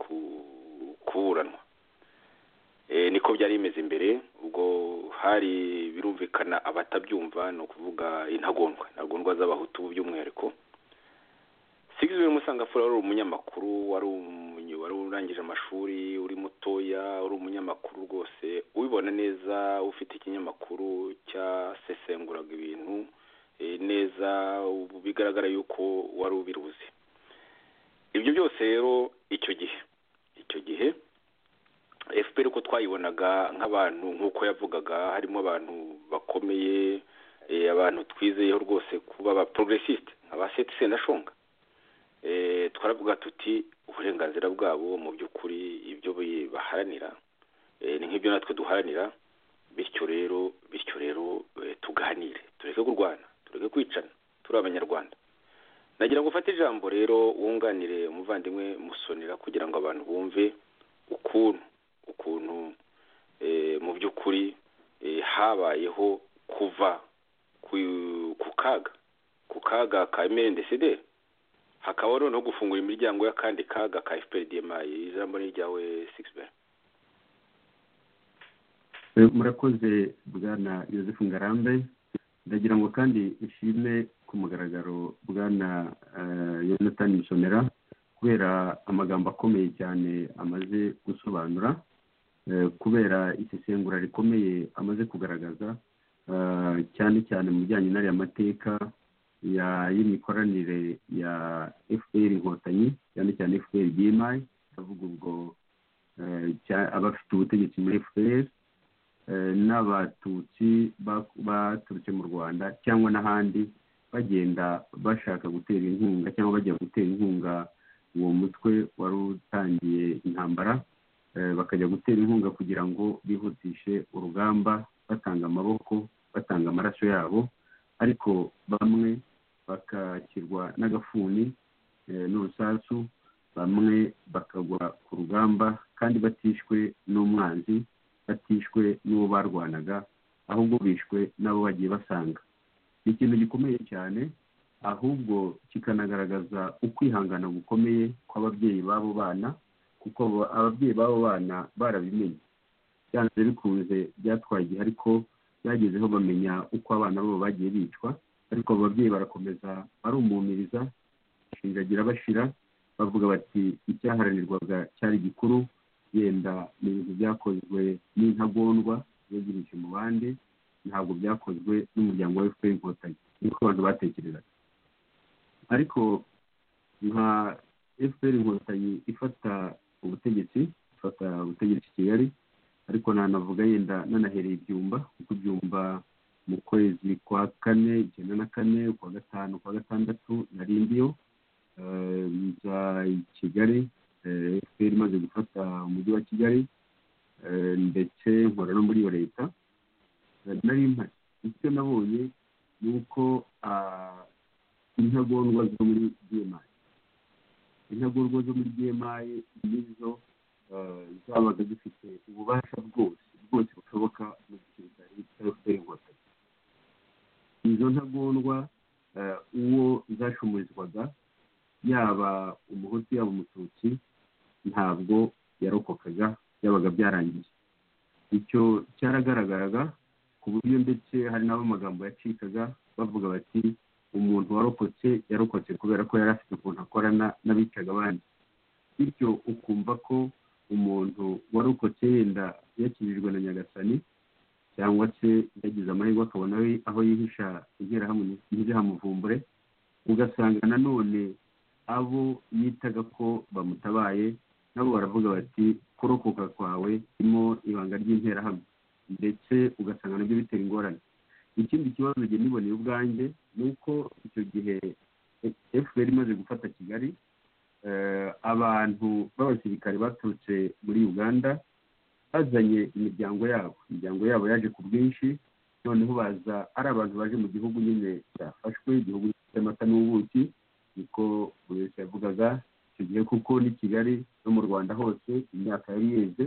kuburanwa niko byari bimeze imbere ubwo hari birumvikana abatabyumva ni ukuvuga intagondwa intagondwa z'abahutu by'umwihariko sigizwe musangafura wari umunyamakuru wari urangije amashuri uri mutoya uri umunyamakuru rwose ubibona neza ufite ikinyamakuru cyasesenguraga ibintu neza bigaragara yuko wari ubiruzi ibyo byose rero icyo gihe icyo gihe fpr uko twayibonaga nk'abantu nk'uko yavugaga harimo abantu bakomeye abantu twizeyeho rwose kuba ba porogesisite aba sendashonga twaravuga tuti uburenganzira bwabo mu by'ukuri ibyo baharanira ni nk'ibyo natwe duharanira bityo rero bityo rero tuganire tureke kurwana tureke kwicana turi abanyarwanda nagira ngo ufate ijambo rero wunganire umuvandimwe musonera kugira ngo abantu bumve ukuntu ukuntu mu by'ukuri habayeho kuva ku kaga ku kaga ka emerendesederi hakaba noneho gufungura imiryango y'akandi kaga ka fprdmi ijambo ni iryawe sigisibe murakoze bwana yosefu ngarambe ndagira ngo kandi ushime ku mugaragaro bwana yonatani misomera kubera amagambo akomeye cyane amaze gusobanura kubera isesengura rikomeye amaze kugaragaza cyane cyane mu bijyanye n'ariya mateka y'imikoranire ya efuperi inkotanyi cyane cyane efuperi gimayi avuga ubwo abafite ubutegetsi muri efuperi n'abatutsi baturutse mu rwanda cyangwa n'ahandi bagenda bashaka gutera inkunga cyangwa bajya gutera inkunga uwo mutwe wari utangiye intambara bakajya gutera inkunga kugira ngo bihutishe urugamba batanga amaboko batanga amaraso yabo ariko bamwe bakakirwa n'agafuni n'urusasu bamwe bakagwa ku rugamba kandi batishwe n'umwanzi batishwe n'uwo barwanaga ahubwo bishwe n'abo bagiye basanga ni ikintu gikomeye cyane ahubwo kikanagaragaza ukwihangana gukomeye kw'ababyeyi b'abo bana kuko ababyeyi b'abo bana barabimenye byanze bikunze byatwaye igihe ariko byagezeho bamenya uko abana babo bagiye bicwa ariko abo babyeyi barakomeza barumumiriza bashinjagira bashira bavuga bati icyaharanirwaga cyari gikuru yenda ni ibintu byakozwe n'intagondwa yegereje mu bandi ntabwo byakozwe n'umuryango wa efuperi inkotanyi niko abantu batekerezaga ariko nka efuperi inkotanyi ifata ubutegetsi ifata ubutegetsi kigali ariko nanavuga yenda nanahereye ibyumba kuko ibyumba mu kwezi kwa kane icyenda na kane kwa gatanu kwa gatandatu nari ndiyo nza i kigali efuperi imaze gufata umujyi wa kigali ndetse nkora no muri iyo leta nari mpari icyo nabonye ni uko intagondwa zo muri bmayi intagondwa zo muri bmayi nizo zabaga zifite ububasha bwose bwose bushoboka mu gisirikare cyangwa inkotanyi izo ntagondwa uwo zashumurizwaga yaba umuhutu yaba umututsi ntabwo yarokokaga byabaga byarangiye icyo cyaragaragaraga ku buryo ndetse hari n'abo amagambo yacikaga bavuga bati umuntu warokotse yarokotse kubera ko yari afite ukuntu akorana n'abicaga abandi bityo ukumva ko umuntu warokotse yenda yakijijwe na nyagasani cyangwa se yagize amahirwe akabona aho yihisha interahamuvumbure ugasanga nanone abo yitaga ko bamutabaye nabo baravuga bati kurokoka kwawe irimo ibanga ry'interahamwe ndetse ugasanga nabyo bitera ingorane ikindi kibazo njye niboneye ubwanjye ni uko icyo gihe efuperi imaze gufata kigali abantu b'abasirikare baturutse muri uganda bazanye imiryango yabo imiryango yabo yaje ku bwinshi noneho baza ari abantu baje mu gihugu nyine cyafashwe igihugu cy'amata n'ubuki niko buri wese yavugaga icyo gihe kuko n'i kigali no mu rwanda hose imyaka yari yeze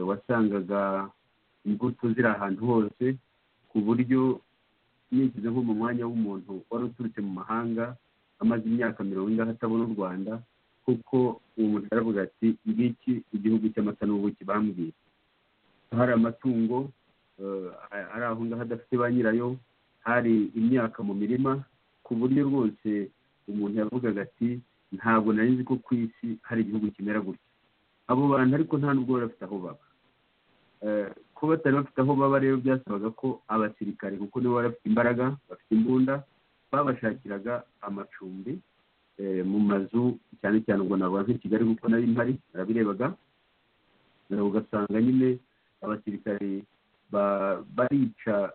wasangaga imbuto ziri ahantu hose ku buryo yigeze nko mu mwanya w'umuntu wari uturutse mu mahanga amaze imyaka mirongo ingahe atabona u rwanda kuko uwo muntu aravuga ati ngiki igihugu cy'amata n'ubuki bambwiye hari amatungo ari aho ngaho adafite ba nyirayo hari imyaka mu mirima ku buryo rwose umuntu yavugaga ati ntabwo nari nzi ko ku isi hari igihugu kimera gutya abo bantu ariko nta n'ubwo bari bafite aho baba ko batari bafite aho baba rero byasabaga ko abasirikare kuko nibo bari bafite imbaraga bafite imbunda babashakiraga amacumbi mu mazu cyane cyane ubwo ntabwo nka kigali kuko nari mpari barabirebaga ugasanga nyine abasirikare barica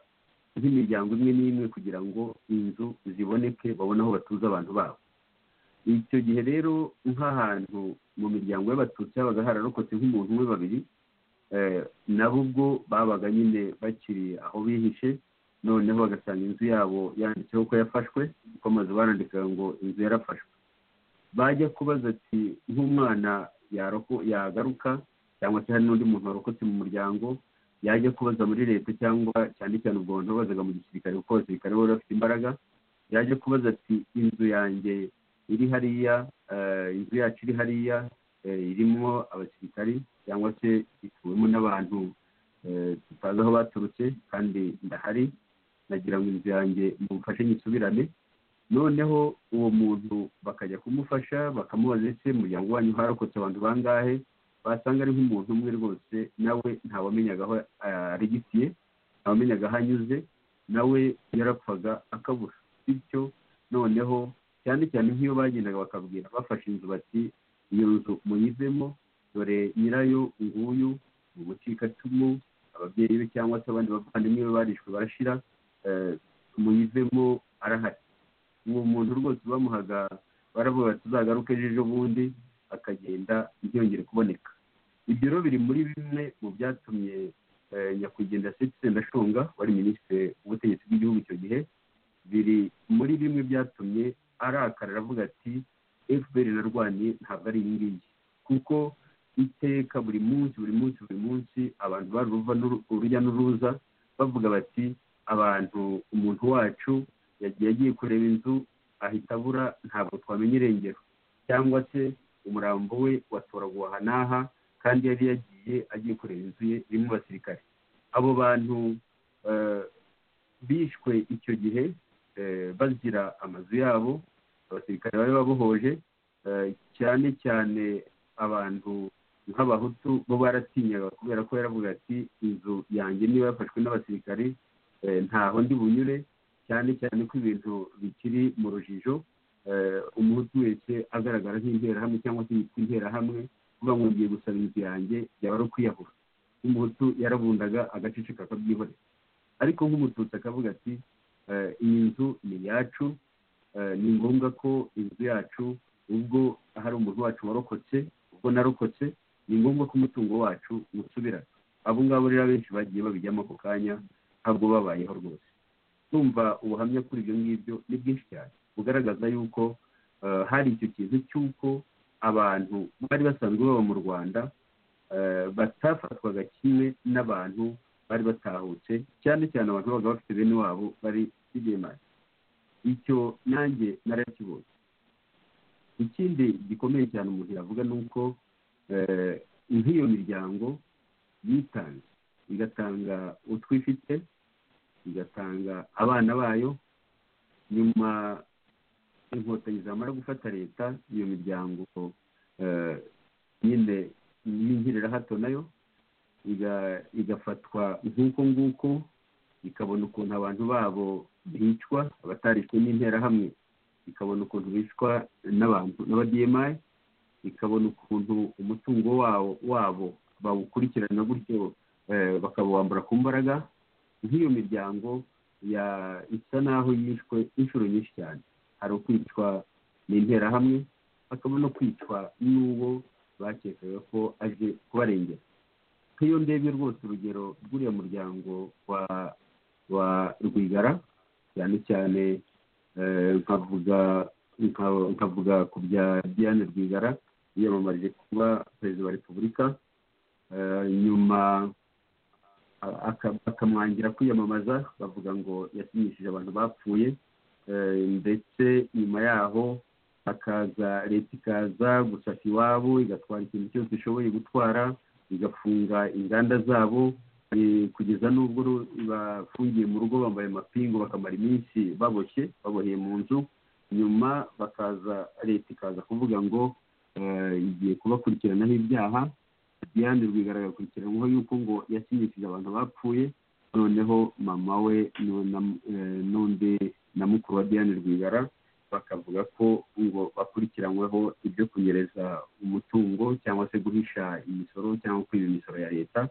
nk'imiryango imwe n'imwe kugira ngo inzu ziboneke babone aho batuza abantu babo icyo gihe rero nk'ahantu mu miryango y'abatutsi habaga hararokotse nk'umuntu umwe babiri nabo ubwo babaga nyine bakiri aho bihishe noneho bagasanga inzu yabo yanditseho ko yafashwe kuko amazu barandikaga ngo inzu yarafashwe bajya kubaza ati nk'umwana yagaruka cyangwa se hari n'undi muntu warokotse mu muryango yajya kubaza muri leta cyangwa cyane cyane ubwo bantu babazaga mu gisirikare kuko abasirikare baba bafite imbaraga yajya kubaza ati inzu yanjye iri hariya inzu yacu iri hariya irimo abasirikari cyangwa se ituwemo n'abantu tutazi aho baturutse kandi ndahari nagira ngo inzu yanjye mumfashe nyisubirane noneho uwo muntu bakajya kumufasha bakamubaza ese muryango wanyu harokotse abantu bangahe basanga ari nk'umuntu umwe rwose nawe ntawamenyaga aho arigitiye ntawamenyaga aho anyuze nawe yarapfaga akabura bityo noneho cyane cyane nk'iyo bagendaga bakabwira bafashe inzu bati iyo nzu muyivemo dore nyirayo nguyu mu bucikacumu ababyeyi be cyangwa se abandi bavandimwe be barishwe barashira muyivemo arahari uwo muntu rwose bamuhaga baravuga tuzagaruke ejo bundi akagenda ntiyongere kuboneka ibyo rero biri muri bimwe mu byatumye nyakwigendera setse ndashunga wari minisitiri w'ubutegetsi bw'igihugu icyo gihe biri muri bimwe byatumye arakara aravuga ati efuperi narwanye ntabwo ari iyi ngiyi kuko iteka buri munsi buri munsi buri munsi abantu baruva urujya n'uruza bavuga bati abantu umuntu wacu yagiye agiye kureba inzu ahita abura ntabwo twamenya irengero cyangwa se umurambo we watoraguwe aha n'aha kandi yari yagiye agiye kureba inzu ye irimo abasirikare abo bantu bishwe icyo gihe bazira amazu yabo abasirikare bari babohoje cyane cyane abantu nk'abahutu bo baratinyaga kubera ko yaravuga ati inzu yanjye niba yafashwe n'abasirikare ntaho ndi bunyure cyane cyane ko ibintu bikiri mu rujijo umuhutu wese agaragara nk'interahamwe cyangwa se yitwa interahamwe kuba ngo ngiye gusaba inzu yanjye byaba ari ukwiyahura umuhutu yarabundaga agaceceka akabyihorera ariko nk'umututsi akavuga ati iyi nzu ni iyacu ni ngombwa ko inzu yacu ubwo hari umuntu wacu warokotse ubwo narokotse ni ngombwa ko umutungo wacu usubira abo ngabo rero benshi bagiye babijyamo ako kanya ntabwo babayeho rwose tumva ubuhamya kuri ibyo ngibyo ni bwinshi cyane bugaragaza yuko hari icyo kintu cy'uko abantu bari basanzwe baba mu rwanda batafatwaga kimwe n'abantu bari batahutse cyane cyane abantu babaga bafite bene wabo bari bigemaje icyo nanjye narakibonye ikindi gikomeye cyane umuntu yavuga ni uko nk'iyo miryango yitanze igatanga utwo ifite igatanga abana bayo nyuma inkotanyi zamara gufata leta iyo miryango nyine n'inkirira hato nayo igafatwa nk'uko nguko ikabona ukuntu abantu babo bicwa abatarishwe n'interahamwe ikabona ukuntu bicwa n'abantu n'abadiyemayi ikabona ukuntu umutungo wabo wabo bawukurikirana gutyo bakawambura ku mbaraga nk'iyo miryango isa naho yishwe inshuro nyinshi cyane hari ukwicwa n'interahamwe hakaba no kwicwa n'uwo bakekaga ko aje kubarengera nk'iyo ndebye rwose urugero rw'uriya muryango wa wa rwigara cyane cyane nkavuga nkavuga ku bya diane rwigara yiyamamarije kuba perezida wa repubulika nyuma bakamwangira kwiyamamaza bavuga ngo yasinyishije abantu bapfuye ndetse nyuma yaho hakaza leta ikaza gusaka iwabo igatwara ikintu cyose ishoboye gutwara igafunga inganda zabo kugeza n'ubwo bafungiye mu rugo bambaye amapingu bakamara iminsi baboshye baboheye mu nzu nyuma bakaza leta ikaza kuvuga ngo igiye kubakurikiranaho ibyaha diane rwigara agakurikiranyweho yuko ngo yasinyishije abantu bapfuye noneho mama we n'undi na mukuru wa diane rwigara bakavuga ko ngo bakurikiranyweho ibyo kunyereza umutungo cyangwa se guhisha imisoro cyangwa kwiba imisoro ya leta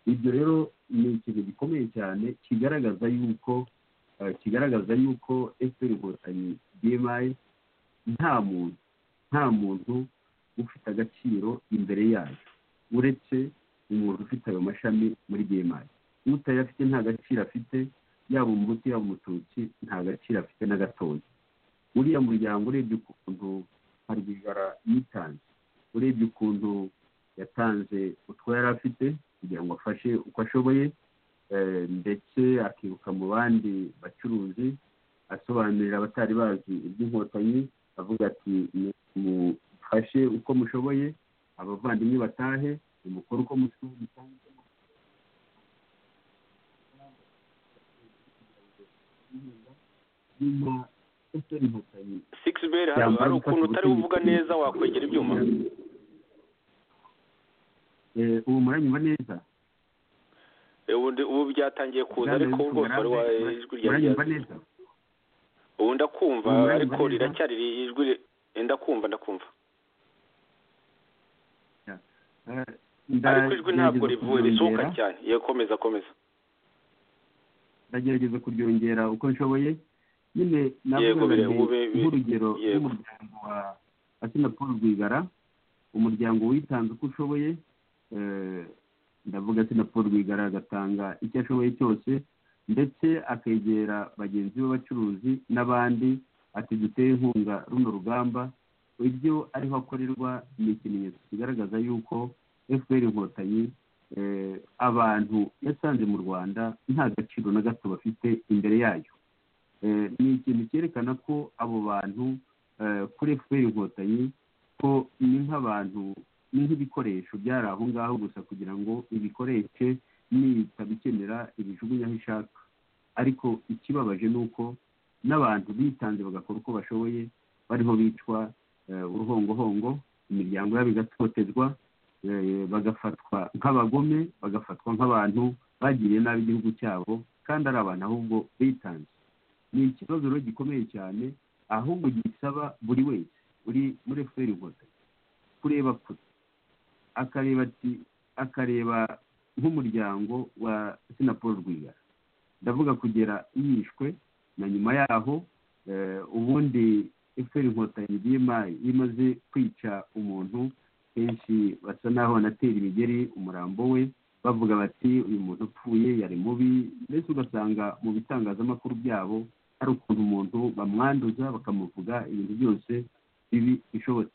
ibyo rero ni ikintu gikomeye cyane kigaragaza yuko kigaragaza yuko efuperi inkotanyi bmayi nta muntu nta muntu ufite agaciro imbere yayo uretse umuntu ufite ayo mashami muri bmayi utayafite nta gaciro afite yaba umuhutu yaba umututsi nta gaciro afite na gatoya uriya muryango urebye ukuntu harwigara yitanze urebye ukuntu yatanze utwo yari afite kugira ngo afashe uko ashoboye ndetse akiruka mu bandi bacuruzi asobanurira abatari bazi iby'inkotanyi avuga ati mufashe uko mushoboye abavandimwe batahe umukoro uko musubiza nyuma efuperi inkotanyi sigisi beri hano hari ukuntu utari uvuga neza wakwegera ibyuma Eh, ubu muranyumva neza Eh, ubundi- ubu byatangiye kuza ariko rwose wari wa ijwi muranyumva ryawe neza ubu ndakumva Muranyumva ariko neza? riracyari ijwi ri- eh, ndakumva ndakumva Eh, ariko ijwi ntabwo ndagerageza rivuye risohoka kuryongera. cyane ye komeza komeza ndagerageza kuryongera uko nshoboye nyine Yego, bire- navuga ube- bi- nk'urugero yego. rw'umuryango wa asina paul rwigara umuryango witanze uko ushoboye eh, ndavuga asina paul rwigara agatanga icyo ashoboye cyose ndetse akegera bagenzi b'abacuruzi n'abandi ati duteye inkunga runo rugamba ibyo ariho akorerwa ni ikimenyetso kigaragaza yuko fpr inkotanyi eh, abantu yasanze mu rwanda nta gaciro na gato bafite imbere yayo Eh, ni ikintu cyerekana ko abo bantu eh, kuri fpr inkotanyi ko ni nk'abantu ni nk'ibikoresho byari aho ngaho gusa kugira ngo ibikoreshe nitabikenera ibijugunya aho ishaka ariko ikibabaje ni uko n'abantu bitanze bagakora uko bashoboye bariho bicwa eh, uruhongohongo imiryango yabo igatotezwa eh, bagafatwa nk'abagome bagafatwa nk'abantu bagiriye nabi igihugu cyabo kandi ari abantu ahubwo bitanze ni ikibazo rero gikomeye cyane ahubwo gisaba buri wese uri muri efuperi inkotanyi kureba kure akareba ati akareba nk'umuryango wa sinaporo rwigara ndavuga kugera yishwe na nyuma yaho eh, ubundi efuperi inkotanyi bima- imaze kwica umuntu kenshi basa n'aho banatera imigeri umurambo we bavuga bati uyu muntu upfuye yari mubi mbese ugasanga mu bitangazamakuru byabo hari ukuntu umuntu bamwanduza bakamuvuga ibintu byose bibi bishobotse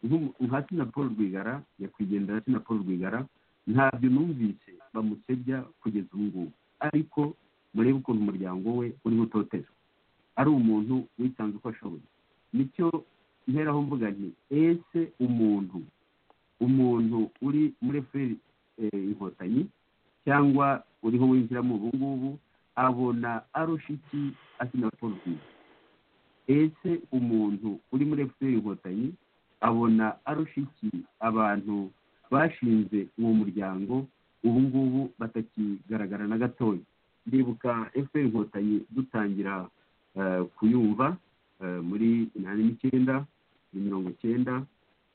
Nk'umu- nka Tina paul rwigara nyakwigendera Tina paul rwigara ntabyo numvise bamusebya kugeza ubu ngubu ariko murebe ukuntu umuryango we uri gutotezwa ari umuntu witanze uko ashoboye nicyo mperaho mvuga nti ese umuntu umuntu uri muri feri inkotanyi cyangwa uriho winjiramo ubu ngubu abona arusha iki asina paul rwigara ese umuntu uri muri fpr inkotanyi abona arusha iki abantu bashinze uwo muryango ubu ngubu batakigaragara na gatoya ndibuka fpr inkotanyi dutangira eh, kuyumva eh, muri inani n'icyenda muri mirongo icyenda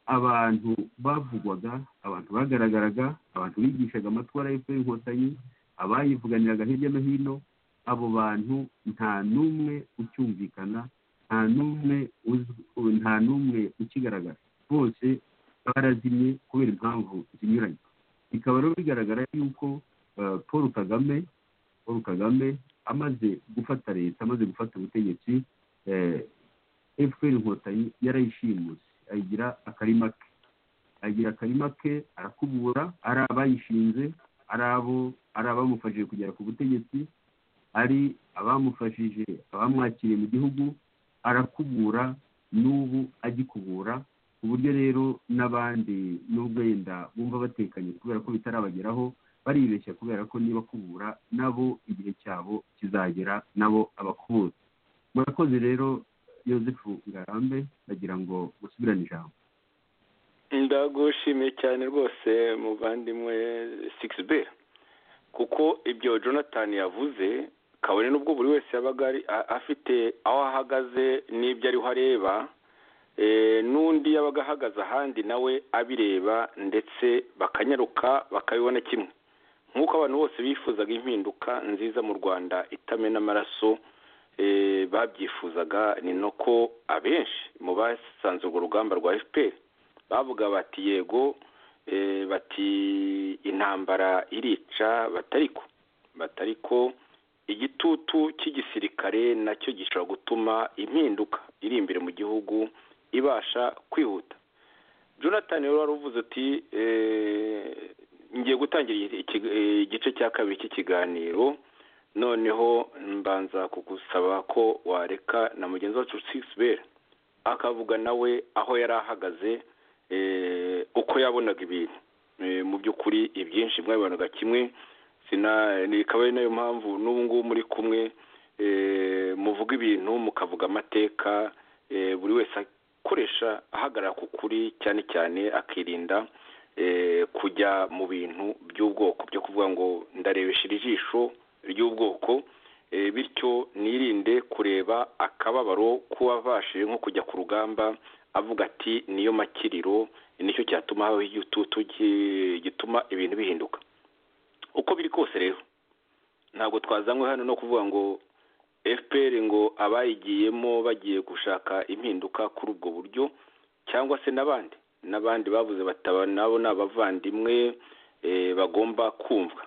abantu bavugwaga abantu bagaragaraga abantu bigishaga amatwara fpr inkotanyi abayivuganiraga hirya no hino abo bantu nta n'umwe ucyumvikana nta n'umwe uzwi nta n'umwe ukigaragara bose barazimye kubera impamvu zinyuranye bikaba rero bigaragara yuko eh, paul kagame paul kagame amaze gufata leta amaze gufata ubutegetsi eh, fpr inkotanyi yarayishimuse ayigira akarima ke agira akarima ke arakubura ari abayishinze ari abo ari abamufashije kugera ku butegetsi ari abamufashije abamwakiriye mu gihugu arakubura n'ubu agikubura ku buryo rero n'abandi n'ubwo wenda bumva batekanye kubera ko bitarabageraho baribeshya kubera ko niba kubura nabo igihe cyabo kizagera nabo abakubura murakoze rero yosefu ngarambe ndagira ngo musubirane ijambo ndagushimiye cyane rwose muvandimwe sigisi beri kuko ibyo jonathan yavuze kabone n'ubwo buri wese yabaga ari- a- afite aho ahagaze n'ibyo ariho areba eh, n'undi yabaga ahagaze ahandi nawe abireba ndetse bakanyaruka bakabibona kimwe nk'uko abantu bose bifuzaga impinduka nziza mu rwanda itamena amaraso eh, babyifuzaga ni nako abenshi mu basanze urwo rugamba rwa fpr bavuga bati yego eh, bati intambara irica batariko batariko igitutu cy'igisirikare nacyo gishobora gutuma impinduka iri imbere mu gihugu ibasha kwihuta jonathan rero wari uvuze uti eh, ngiye gutangira iki- eh, igice cya kabiri cy'ikiganiro noneho mbanza kugusaba ko wareka na mugenzi wacu sisibera akavuga nawe aho yari ahagaze eh, uko yabonaga ibintu Eh, mu by'ukuri ibyinshi mwabibonaga kimwe sina bikaba ari nayo mpamvu n'ubu ngubu muri kumwe muvuga ibintu mukavuga amateka buri wese akoresha ahagarara ku kuri cyane cyane akirinda kujya mu bintu by'ubwoko byo kuvuga ngo ndarebesha ijisho ry'ubwoko bityo nirinde kureba akababaro k'uwabashije nko kujya ku rugamba avuga ati niyo makiriro nicyo cyatuma habaho igitutu gituma ibintu bihinduka uko biri kose rero ntabwo twazanywe hano no kuvuga ngo fpr ngo abayigiyemo bagiye gushaka impinduka kuri ubwo buryo cyangwa se n'abandi n'abandi babuze bataba nabo ni abavandimwe bagomba kumva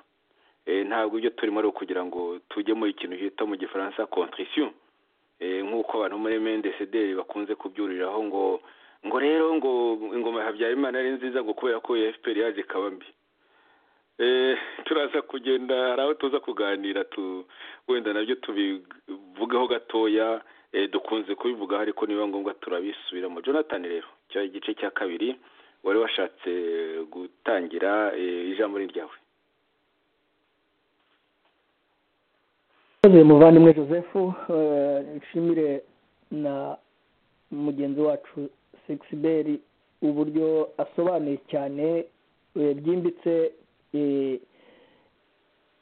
ntabwo ibyo turimo ari ukugira ngo tujyemo ikintu cyita mu gifaransa contrition nk'uko abantu muri mendecederi bakunze kubyuriraho ngo ngo rero ngo ingoma habyarimana ari nziza ngo kubera ko fpr yaje ikaba mbi turaza kugenda hari aho tuza kuganira wenda nabyo tubivugaho gatoya dukunze kubivugaho ariko niba ngombwa turabisubiramo jonathan rero cya igice cya kabiri wari washatse gutangira ijambo ryawe muvandimwe joseph nshimire na mugenzi wacu segisi uburyo asobanuye cyane byimbitse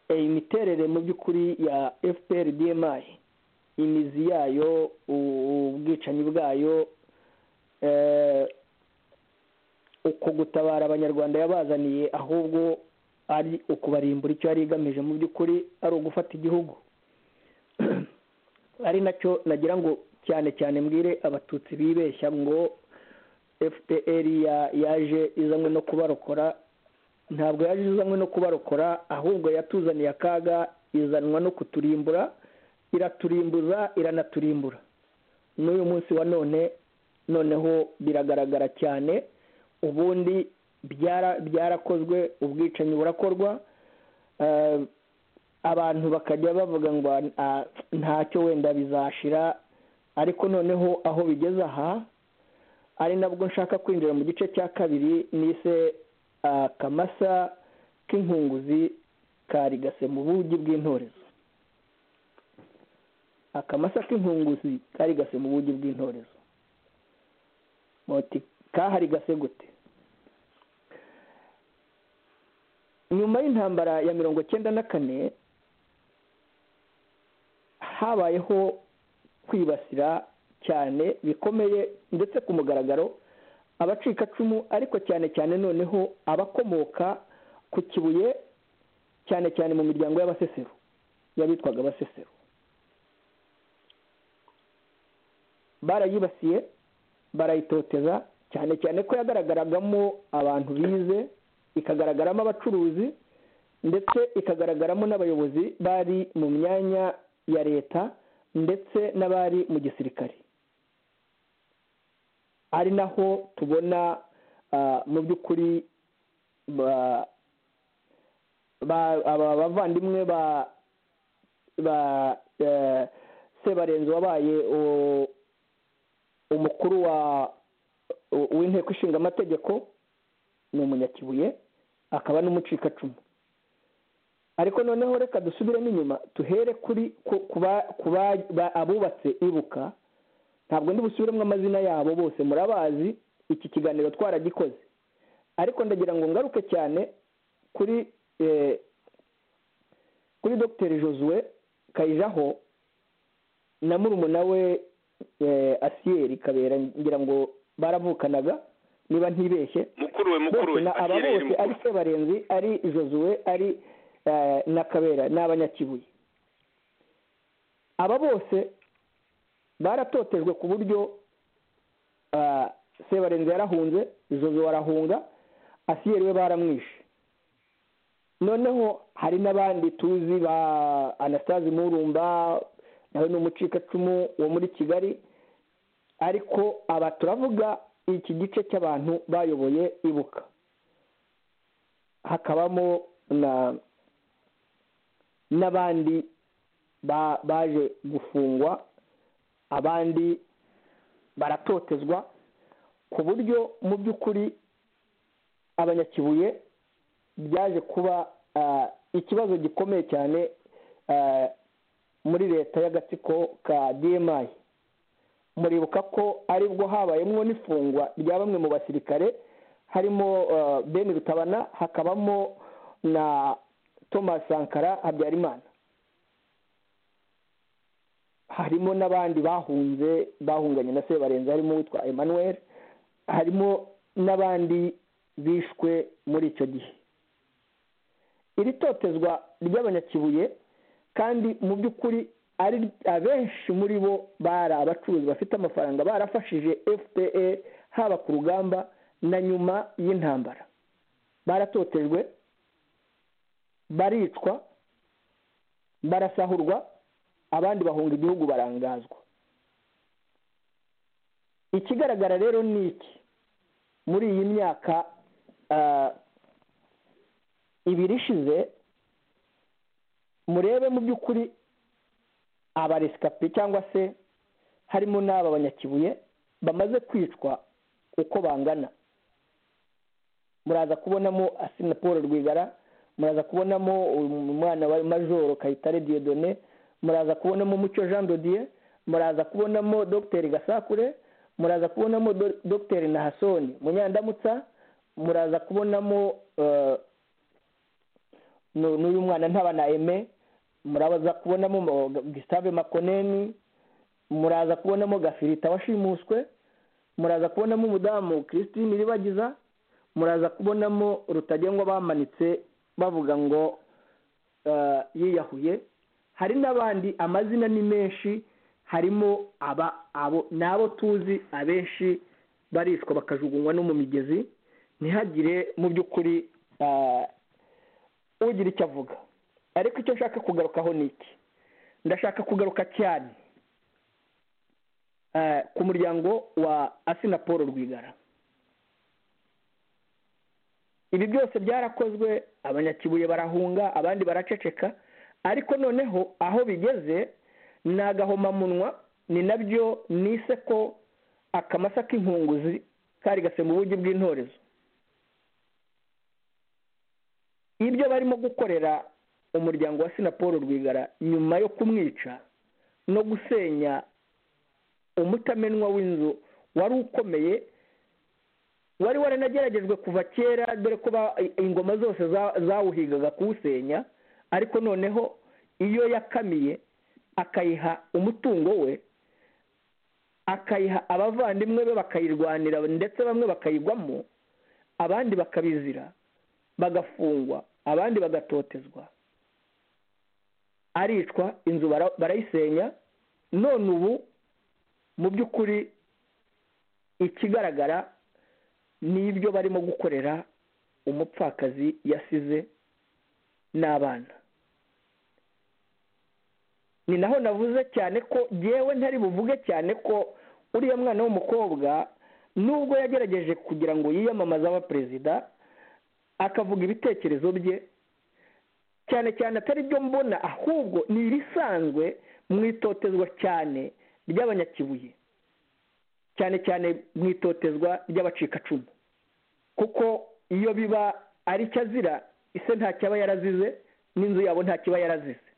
imiterere mu by'ukuri ya fpr dmi imizi yayo ubwicanyi bwayo uko gutabara abanyarwanda yabazaniye ahubwo ari ukubarimbura icyo yari igamije mu by'ukuri ari ugufata igihugu ari nacyo nagira ngo cyane cyane mbwire abatutsi bibeshya ngo fpr yaje izanywe no kubarokora ntabwo yaje izanywe no kubarokora ahubwo yatuzaniye akaga izanwa no kuturimbura iraturimbuza iranaturimbura n'uyu munsi wa none noneho biragaragara cyane ubundi byarakozwe ubwicanyi burakorwa abantu bakajya bavuga ngo ntacyo wenda bizashira ariko noneho aho bigeze aha ari nabwo nshaka kwinjira mu gice cya kabiri nise akamasa k'inkunguzi karigase mu bugi bw'intorezo akamasa k'inkunguzi karigase mu bugi bw'intorezo kaharigase gute nyuma y'intambara ya mirongo cyenda na kane habayeho kwibasira cyane bikomeye ndetse ku mugaragaro abacikacumu ariko cyane cyane noneho abakomoka ku kibuye cyane cyane mu miryango y'abasesero y'abitwaga abasesero barayibasiye barayitoteza cyane cyane ko yagaragaragamo abantu bize ikagaragaramo abacuruzi ndetse ikagaragaramo n'abayobozi bari mu myanya ya leta ndetse n'abari mu gisirikare ari naho tubona mu by'ukuri aba bavandimwe ba sebarenzi wabaye umukuru w'inteko ishinga amategeko ni umunyakibuye akaba n'umucikacumu ariko noneho reka dusubiremo inyuma tuhere kuri abubatse ibuka ntabwo ndi busubiremo amazina yabo bose murabazi iki kiganiro twaragikoze ariko ndagira ngo ngaruke cyane kuri kuri dogiteri josue kayijaho na murumuna we asiyeri kabera ngira ngo baravukanaga niba ntibeshye aba bose ari sebarenzi ari josue ari na kabera ni abanyakibuye aba bose baratotejwe ku buryo sebarenze yarahunze izozi warahunga asiyeri we baramwishe noneho hari n'abandi tuzi ba anastase murumba nawe ni umucikacumu wo muri kigali ariko aba turavuga iki gice cy'abantu bayoboye ibuka hakabamo n'abandi baje gufungwa abandi baratotezwa ku buryo mu by'ukuri abanyakibuye byaje kuba ikibazo gikomeye cyane muri leta y'agatsiko ka dmi muribuka ko aribwo habayemo n'ifungwa rya bamwe mu basirikare harimo ben rutabana hakabamo na thomas sankara habyarimana harimo n'abandi bahunze bahunganye na sebarenze harimo uwitwa emmanuel harimo n'abandi bishwe muri icyo gihe iri totezwa ry'abanyakibuye kandi mu by'ukuri ari abenshi muri bo bari abacuruzi bafite amafaranga barafashije fda haba ku rugamba na nyuma y'intambara baratotejwe baricwa barasahurwa abandi bahunga igihugu barangazwa ikigaragara rero ni iki muri iyi myaka ibiri ishize murebe mu by'ukuri abaresikapi cyangwa se harimo n'aba banyakibuye bamaze kwicwa uko bangana muraza kubonamo asina paul rwigara muraza kubonamo umwana wa majoro kayitare diyodone muraza kubonamo mucyo jean dodiye muraza kubonamo dogiteri gasakure muraza kubonamo dogiteri nahasoni munyandamutsa muraza kubonamo n'uyu mwana ntabana eme muraza kubonamo gisitave makoneni muraza kubonamo gafirita washimuswe muraza kubonamo umudamu christine iribagiza muraza kubonamo rutagengwa bamanitse bavuga ngo yiyahuye hari n'abandi amazina ni menshi harimo aba abo ni abo tuzi abenshi barishwa bakajugunywa no mu migezi ntihagire mu by'ukuri ugira icyo avuga ariko icyo nshaka kugarukaho ni iki ndashaka kugaruka cyane ku muryango wa asina paul rwigara ibi byose byarakozwe abanyakibuye barahunga abandi baraceceka ariko noneho aho bigeze ni agahomamunwa ni nabyo nise ko akamasa k'inkunguzi kari gasemba ubugi bw'intorezo ibyo barimo gukorera umuryango wa sina paul rwigara nyuma yo kumwica no gusenya umutamenwa w'inzu wari ukomeye wari waranageragejwe kuva kera dore ko ingoma zose zawuhigaga kuwusenya ariko noneho iyo yakamiye akayiha umutungo we akayiha abavandimwe be bakayirwanira ndetse bamwe bakayigwamo abandi bakabizira bagafungwa abandi bagatotezwa aricwa inzu barayisenya none ubu mu by'ukuri ikigaragara ni ibyo barimo gukorera umupfakazi yasize n'abana ni naho navuze cyane ko yewe ntari buvuge cyane ko uriya mwana w'umukobwa nubwo yagerageje kugira ngo yiyamamaze aba perezida akavuga ibitekerezo bye cyane cyane atari byo mbona ahubwo ni ibisanzwe mu itotezwa cyane ry'abanyakibuye cyane cyane mu itotezwa ry'abacikacumu kuko iyo biba ari cyo azira ise nta cyaba yarazize n'inzu yabo nta kiba yarazize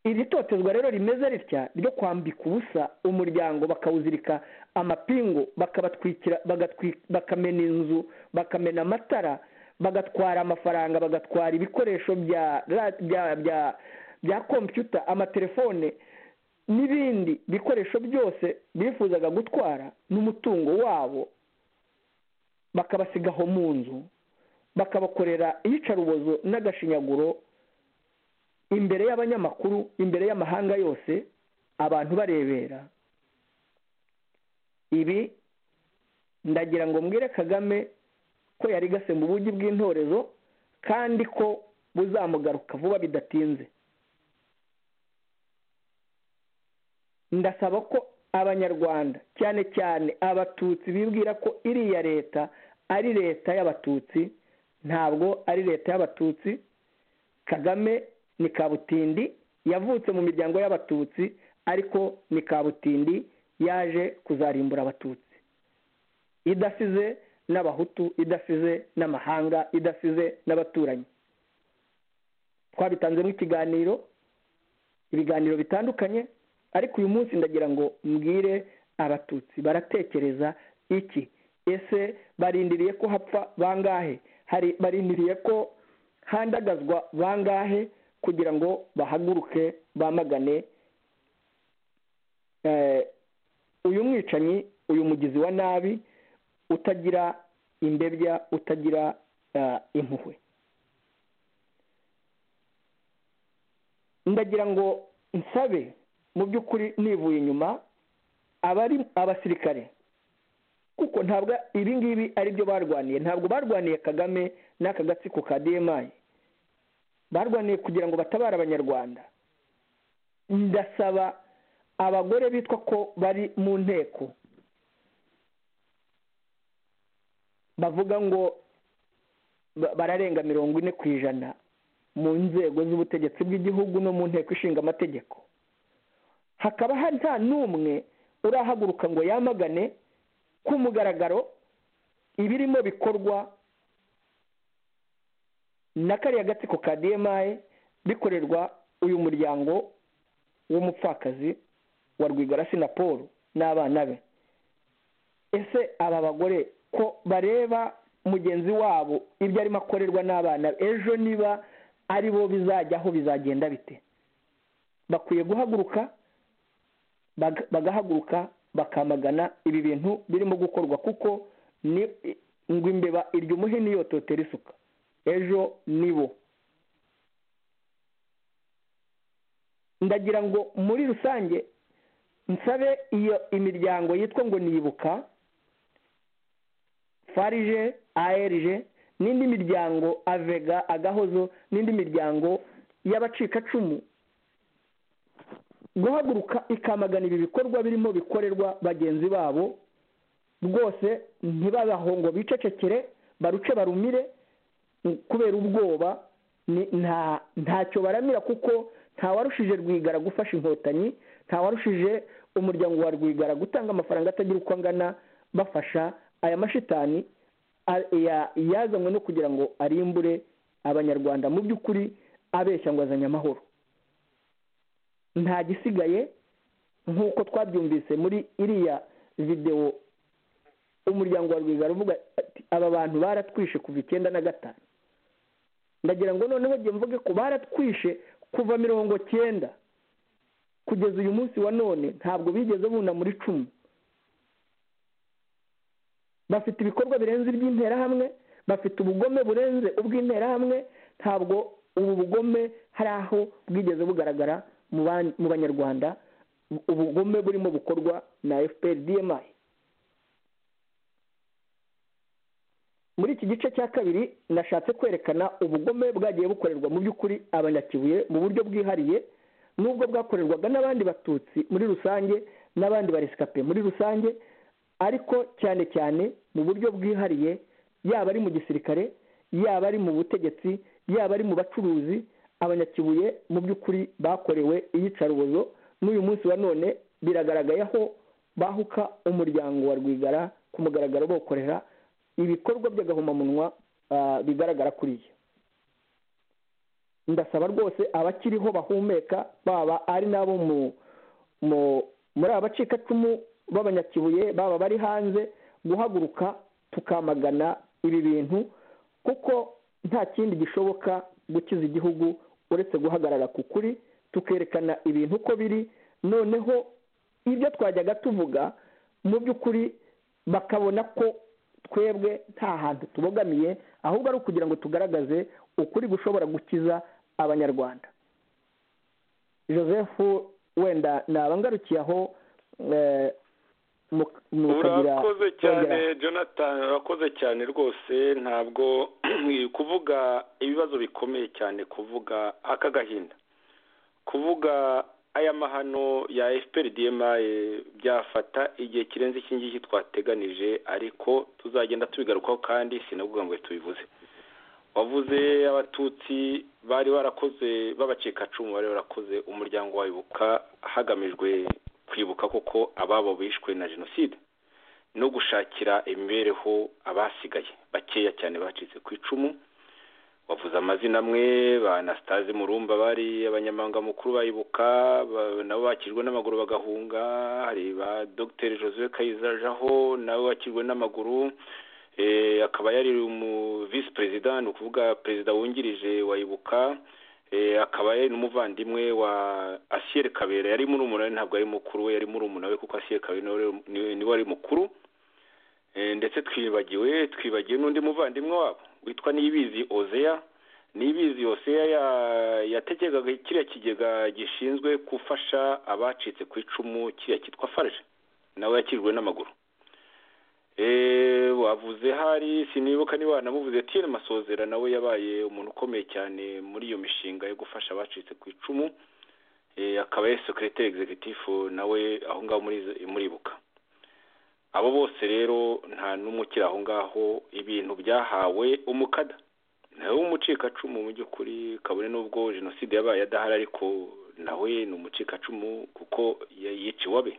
iri totezwa rero rimeze ritya ryo kwambika ubusa umuryango bakawuzirika amapingu bakabatwikira bakamena inzu bakamena amatara bagatwara amafaranga bagatwara ibikoresho bya kompiyuta amatelefone n'ibindi bikoresho byose bifuzaga gutwara n'umutungo wabo bakabasigaho mu nzu bakabakorera iyicarubozo n'agashinyaguro imbere y'abanyamakuru imbere y'amahanga yose abantu barebera ibi ndagira ngo mbwire kagame ko yari gasemba ubugi bw'intorezo kandi ko buzamugaruka vuba bidatinze ndasaba ko abanyarwanda cyane cyane abatutsi bibwira ko iriya leta ari leta y'abatutsi ntabwo ari leta y'abatutsi kagame ni kabutindi yavutse mu miryango y'abatutsi ariko ni kabutindi yaje kuzarimbura abatutsi idasize n'abahutu idasize n'amahanga idasize n'abaturanyi twabitanzemo ikiganiro ibiganiro bitandukanye ariko uyu munsi ndagira ngo mbwire abatutsi baratekereza iki ese barindiriye ko hapfa bangahe hari barindiriye ko handagazwa bangahe kugira ngo bahaguruke bamagane uyu mwicanyi uyu mugizi wa nabi utagira imbebya utagira impuhwe ndagira ngo nsabe mu by'ukuri nivuye inyuma abari abasirikare kuko ntabwo ibi ngibi ari byo barwaniye ntabwo barwaniye kagame n'aka gatsiko ka demayi barwaniye kugira ngo batabare abanyarwanda ndasaba abagore bitwa ko bari mu nteko bavuga ngo bararenga mirongo ine ku ijana mu nzego z'ubutegetsi bw'igihugu no mu nteko ishinga amategeko hakaba nta n'umwe urahaguruka ngo yamagane ku mugaragaro ibirimo bikorwa na kariya gatsiko ka demayi bikorerwa uyu muryango w'umupfakazi wa rwigarasi na paul n'abana be ese aba bagore ko bareba mugenzi wabo ibyo arimo akorerwa n'abana ejo niba ari bo bizajyaho bizagenda bite bakwiye guhaguruka bagahaguruka bakamagana ibi bintu birimo gukorwa kuko ngo imbeba irya umuhini yototera isuka ejo nibo ndagira ngo muri rusange nsabe iyo imiryango yitwa ngo nibuka farije aerije n'indi miryango avega agahozo n'indi miryango y'abacikacumu guhaguruka ikamagana ibi bikorwa birimo bikorerwa bagenzi babo rwose ntibabaho ngo bicecekere baruce barumire kubera ubwoba ntacyo baramira kuko ntawarushije rwigara gufasha inkotanyi ntawarushije umuryango wa rwigara gutanga amafaranga atagira uko angana bafasha aya mashitani yazanywe no kugira ngo arimbure abanyarwanda mu by'ukuri abeshya ngo azanye amahoro nta gisigaye nk'uko twabyumvise muri iriya videwo umuryango wa rwigara uvuga ati aba bantu baratwishe kuva icyenda na gatanu ndagira ngo noneho njye mvuge ko baratwishe kuva mirongo cyenda kugeza uyu munsi wa none ntabwo bigeze buna muri cumi bafite ibikorwa birenze iby'interahamwe bafite ubugome burenze ubw'interahamwe ntabwo ubu bugome hari aho bwigeze bugaragara mu banyarwanda ubugome burimo bukorwa na fpr dmi muri iki gice cya kabiri nashatse kwerekana ubugome bwagiye bukorerwa mu by'ukuri abanyakibuye mu buryo bwihariye n'ubwo bwakorerwaga n'abandi batutsi muri rusange n'abandi baresikape muri rusange ariko cyane cyane mu buryo bwihariye yaba ari mu gisirikare yaba ari mu butegetsi yaba ari mu bacuruzi abanyakibuye mu by'ukuri bakorewe iyicarubozo n'uyu munsi wa none biragaragaye aho bahuka umuryango wa rwigara ku mugaragaro bokorera ibikorwa by'agahomamunwa bigaragara kuriya ndasaba rwose abakiriho bahumeka baba ari nabo muri abacikacumu b'abanyakibuye baba bari hanze guhaguruka tukamagana ibi bintu kuko nta kindi gishoboka gukiza igihugu uretse guhagarara ku kuri tukerekana ibintu uko biri noneho ibyo twajyaga tuvuga mu by'ukuri bakabona ko twebwe nta hantu tubogamiye ahubwo ari ukugira ngo tugaragaze ukuri gushobora gukiza abanyarwanda joseph wenda nabangarukiye aho urakoze cyane jonathan urakoze cyane rwose ntabwo kuvuga ibibazo bikomeye cyane kuvuga aka gahinda kuvuga aya mahano ya fpr dmi byafata igihe kirenze iki ngiki twateganije ariko tuzagenda tubigarukaho kandi sinavuga ngo tubivuze wavuze abatutsi bari barakoze b'abacikacumu bari barakoze umuryango wabibuka hagamijwe kwibuka koko ababo bishwe na jenoside no gushakira imibereho abasigaye bakeya cyane bacitse ku icumu wavuze amazina amwe ba anasitazi murumba bari abanyamahanga mukuru bayibuka ba- nabo bakirwe n'amaguru bagahunga hari ba dogiteri joseph kayizajaho nabo bakirwe n'amaguru Eh, akaba yari umu visi perezida ni ukuvuga perezida wungirije wayibuka Eh, akaba yari n'umuvandimwe wa asiyeri kabera yari murumuna we ntabwo ari mukuru we yari murumuna we kuko asiyeri kabera niwe wari- niwe niwe wari mukuru Eh, ndetse twibagiwe twibagiwe n'undi muvandimwe wabo witwa nibizi ozeya nibizi ozeya ya- yategekaga kiriya kigega gishinzwe gufasha abacitse ku icumu kiriya cyitwa farje nawe yakirirwe n'amaguru Eh, wavuze hari sinibuka niba wanamuvuze tiyene masozera nawe yabaye umuntu ukomeye cyane muri iyo mishinga yo gufasha abacitse ku icumu Eh, akaba yari sekiriteri egizegitifu nawe aho ngaho muri muribuka abo bose rero nta n'umwe ukiri aho ngaho ibintu byahawe umukada nawe w'umucikacumu mu by'ukuri kabone n'ubwo jenoside yabaye adahari ariko nawe ni umucikacumu kuko ya- yiciwe abe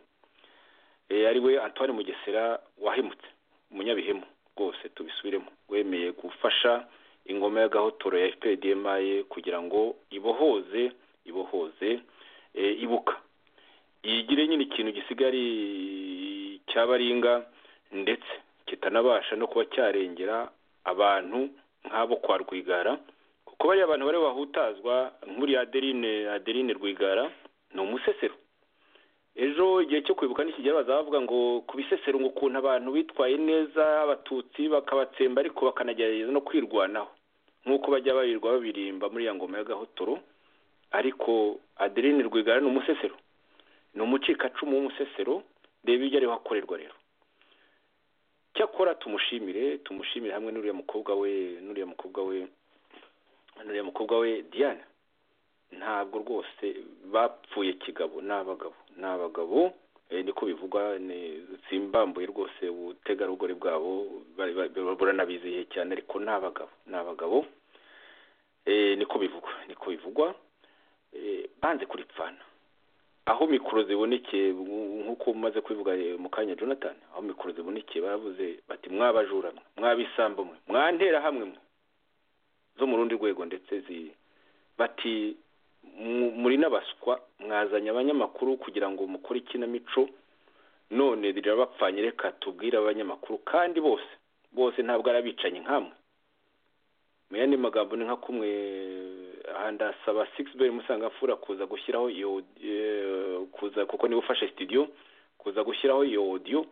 Eh, ari we antoine mugesera wahemutse umunyabihemu rwose tubisubiremo wemeye gufasha ingoma y'agahotoro ya fpdmi kugira ngo ibohoze ibohoze eh, ibuka yigire nyine ikintu gisigaye ari cyabaringa ndetse kitanabasha no kuba cyarengera abantu nk'abo kwa rwigara kuko bariya abantu bari bahutazwa nk'uriya adeline adeline rwigara ni umusesero ejo igihe cyo kwibuka nikigera bazavuga ngo ku bisesero ngo ukuntu abantu bitwaye neza abatutsi bakabatsemba ariko bakanagerageza no kwirwanaho nk'uko bajya barirwa babirimba muri ya ngoma y'agahotoro ariko adeline rwigara ni umusesero ni umucikacumu w'umusesero reba ibyo ariho akorerwa rero cyakora tumushimire tumushimire hamwe n'uriya mukobwa we n'uriya mukobwa we n'uriya mukobwa we diane ntabwo rwose bapfuye kigabo ni abagabo ni abagabo eh, niko bivugwa ni- simbambuye rwose ubutegarugori bwabo bari- bari- buranabizihiye cyane ariko ni abagabo ni abagabo Eh, niko bivugwa niko bivugwa Eh, banze kuripfana aho mikoro zibonekeye nk- nk'uko umaze kubivuga eh, mu kanya jonathan aho mikoro zibonekeye baravuze bati mwabajura mwe mwabisambo mwe mwantera hamwe mwe zo mu rundi rwego ndetse zi bati mu- muri n'abaswa mwazanye abanyamakuru kugira ngo mukore ikinamico none rirabapfanye reka tubwire abanyamakuru kandi bose bose ntabwo ari abicanyi nkamwe mu yandi magambo ni nka kumwe aha ndasaba sigisi musangafura kuza gushyiraho iyo eh, kuza kuko niba ufashe sitidiyo kuza gushyiraho iyo odiyo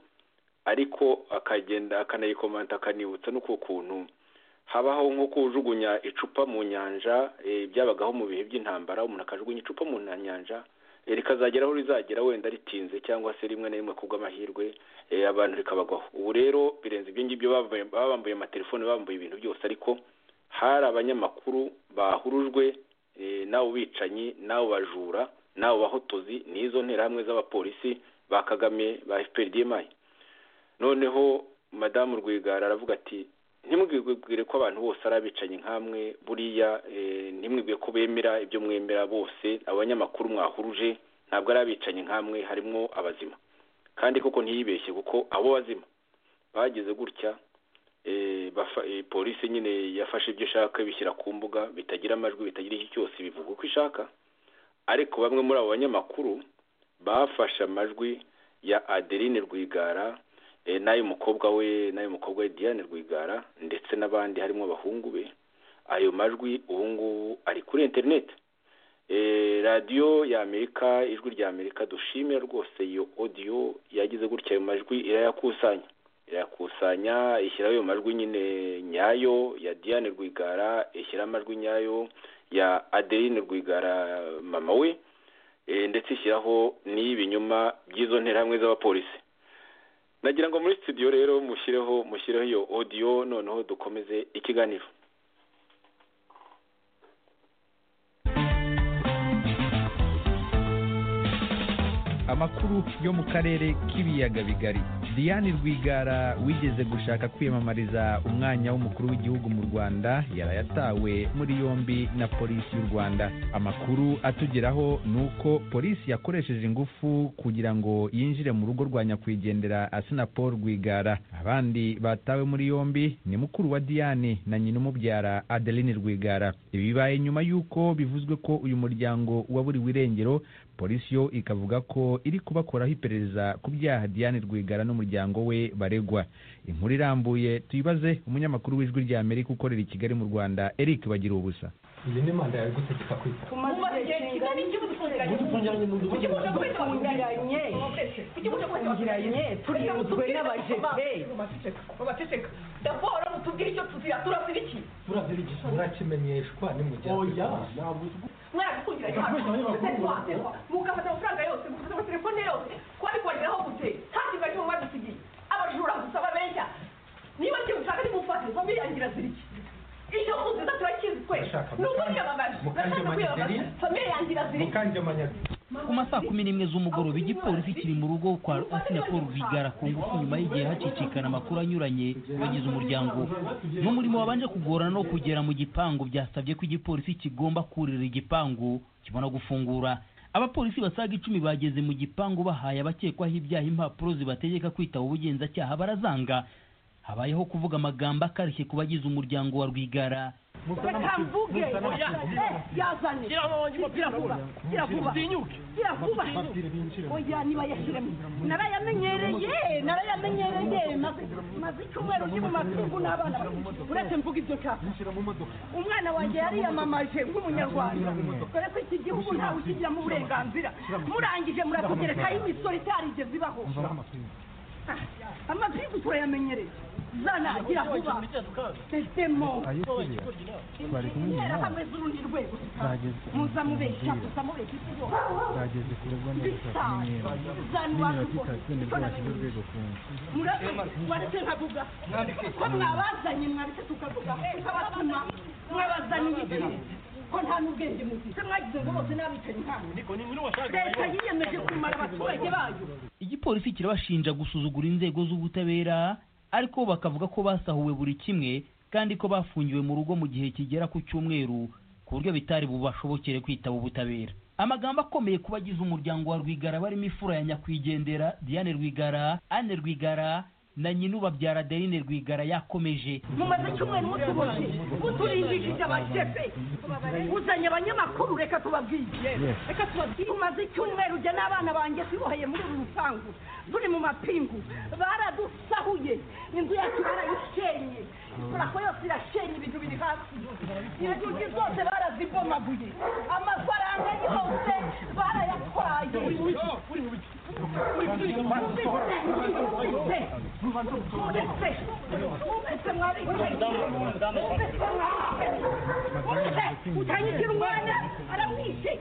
ariko akagenda akanayikomanta akanibutsa n'uko kuntu habaho nko kujugunya icupa mu nyanja eh, byabagaho mu bihe by'intambara umuntu akajugunya icupa mu na- nyanja eh, rikazagera aho rizagera wenda ritinze cyangwa se rimwe na rimwe kubw'amahirwe eh, abantu rikabagwaho ubu rero birenze ibyo ngibyo bambaye- babambuye amatelefone bambuye ibintu byose ariko hari abanyamakuru bahurujwe eh, n'abo bicanyi n'abo bajura n'abo bahotozi n'izo nterahamwe z'abapolisi ba kagame ba fprdmi noneho madamu rwigara aravuga ati ntimwibwire ko abantu bose ari abicanyi nkamwe buriya eh, ntimwibwire ko bemera ibyo mwemera bose abanyamakuru mwahuruje ntabwo ari abicanyi nkamwe harimo abazima kandi koko ntiyibeshye kuko abo bazima bagize gutya eh, bafa- eh, polisi nyine yafashe ibyo ishaka ibishyira ku mbuga bitagira amajwi bitagira iki cyose bivuga uko ishaka ariko bamwe muri abo banyamakuru bafashe amajwi ya adeline rwigara eh, n'ay'umukobwa we n'ay'umukobwa we Diane Rwigara ndetse n'abandi harimo abahungu be ayo majwi ubu ngubu ari kuri interineti radiyo ya Amerika ijwi rya Amerika dushimira rwose iyo odiyo yagize gutya ayo majwi irayakusanya irayakusanya ishyiraho ayo majwi nyine nyayo ya Diane Rwigara ishyira amajwi nyayo ya Adeline Rwigara mama we eh, ndetse ishyiraho n'ibinyoma by'izo nterahamwe z'abapolisi nagira ngo muri studio rero mushyireho mushyireho iyo audio noneho dukomeze ikiganiro amakuru yo mu karere k'ibiyaga bigari diane rwigara wigeze gushaka kwiyamamariza umwanya w'umukuru w'igihugu mu rwanda yarayatawe muri yombi na polisi y'u rwanda amakuru atugeraho ni uko polisi yakoresheje ingufu kugira ngo yinjire mu rugo rwa nyakwigendera asina paul rwigara abandi batawe muri yombi ni mukuru wa diane na nyina umubyara adeline rwigara ibi bibaye nyuma y'uko bivuzwe ko uyu muryango waburiwe irengero polisi yo ikavuga ko iri kubakoraho iperereza ku byaha diane rwigara n'umuryango we baregwa inkuru irambuye tuyibaze umunyamakuru w'ijwi rya amerika ukorera i kigali mu rwanda eric bagira ubusa iyi ni manda yawe igutegeka kwita tumaze igihe kingana iki mutufungiranye mu nzu kuki muze kwitungiranye kuki muze kwitungiranye turibuzwe n'abajete raporo mutubwire icyo tuzira turasira iki turazirigisa murakimenyeshwa nimugera oya ntabwo mwarakungiranye mugafata amafaranga yose mugafata amatelefone yose kwari kwageraho gute kandi mwari mwadusigiye abajura gusa babeshya niba ikintu ushaka nimufate famiyangira zira iki icyo muziza turakizi twe ni ukwiyamamaza nashaka kwiyamamaza famiye yanjye irazira iki mukanjamanyari ku masaha kumi n'imwe z'umugoroba igipolisi kiri mu rugo kwa asina paul rwigara ku ngufu nyuma y'igihe hacicikana amakuru anyuranye bagize umuryango n'umurimo wabanje kugorana no kugera mu gipangu byasabye ko igipolisi kigomba kurira igipangu kibona gufungura abapolisi basaga icumi bageze mu gipangu bahaye abakekwaho ibyaha impapuro zibategeka kwitaba ubugenzacyaha barazanga habayeho kuvuga amagambo akarishye ku bagize umuryango wa rwigara reka mvuge yazane gira vuba gira vuba gira vuba oya niba yashyiremo narayamenyereye narayamenyereye maze maze icyumweru ndi mu matungo n'abana babiri uretse mvuga ibyo nshaka umwana wanjye yariyamamaje nk'umunyarwanda dore ko iki gihugu ntawe ukigiramo uburenganzira murangije muratugerekaho imisoro itarigeze ibaho amapingu turayamenyereye zana gira vuba sesemo bari kumwe na interahamwe z'urundi rwego muza mubeshya muza mubeshya isi hose bageze kurebwa murabitse nkavuga ko mwabazanye mwabitse tukavuga nk'abatuma mwabazanye iki ko nta n'ubwenge mufite mwagize ngo bose n'abicanyi ntawe leta yiyemeje kumara abaturage bayo igipolisi kirabashinja gusuzugura inzego z'ubutabera ariko bo bakavuga ko basahuwe buri kimwe kandi ko bafungiwe mu rugo mu gihe kigera ku cyumweru ku buryo bitari bubashobokere kwitaba ubutabera amagambo akomeye ku bagize umuryango wa rwigara barimo ifura ya nyakwigendera diane rwigara anne rwigara na nyinubabyara adeline rwigara yakomeje mumaze icyumweru mutuboje muturimbishije abashefe uzanye abanyamakuru reka tubabwiye reka tubabwiye umaze icyumweru ujya n'abana banjye tuboheye muri uru rupangu turi mu mapingu baradusahuye inzu yacu barayishenye ikorako yose irashenye ibintu biri hasi inzugi zose barazibomaguye amafaranga yose barayatwaye Mubitse, mubitse, mubitse mwabitse, mubitse mwabitse, mubitse, utanyigira umwana aramwishe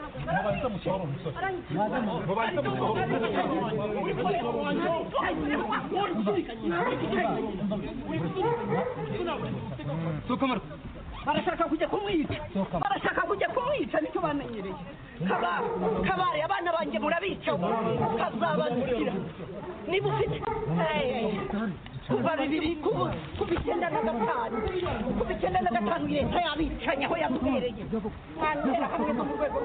barashaka kujya kumwica barashaka kujya kumwica nicyo bamenyereye kabare kabare abana banjye murabica kazabazikira niba ufite kuva bibiri kuva kuva icyenda na gatanu kuva icyenda na gatanu leta yabicanye aho yabwereye mwantera hamwe zo mu rwego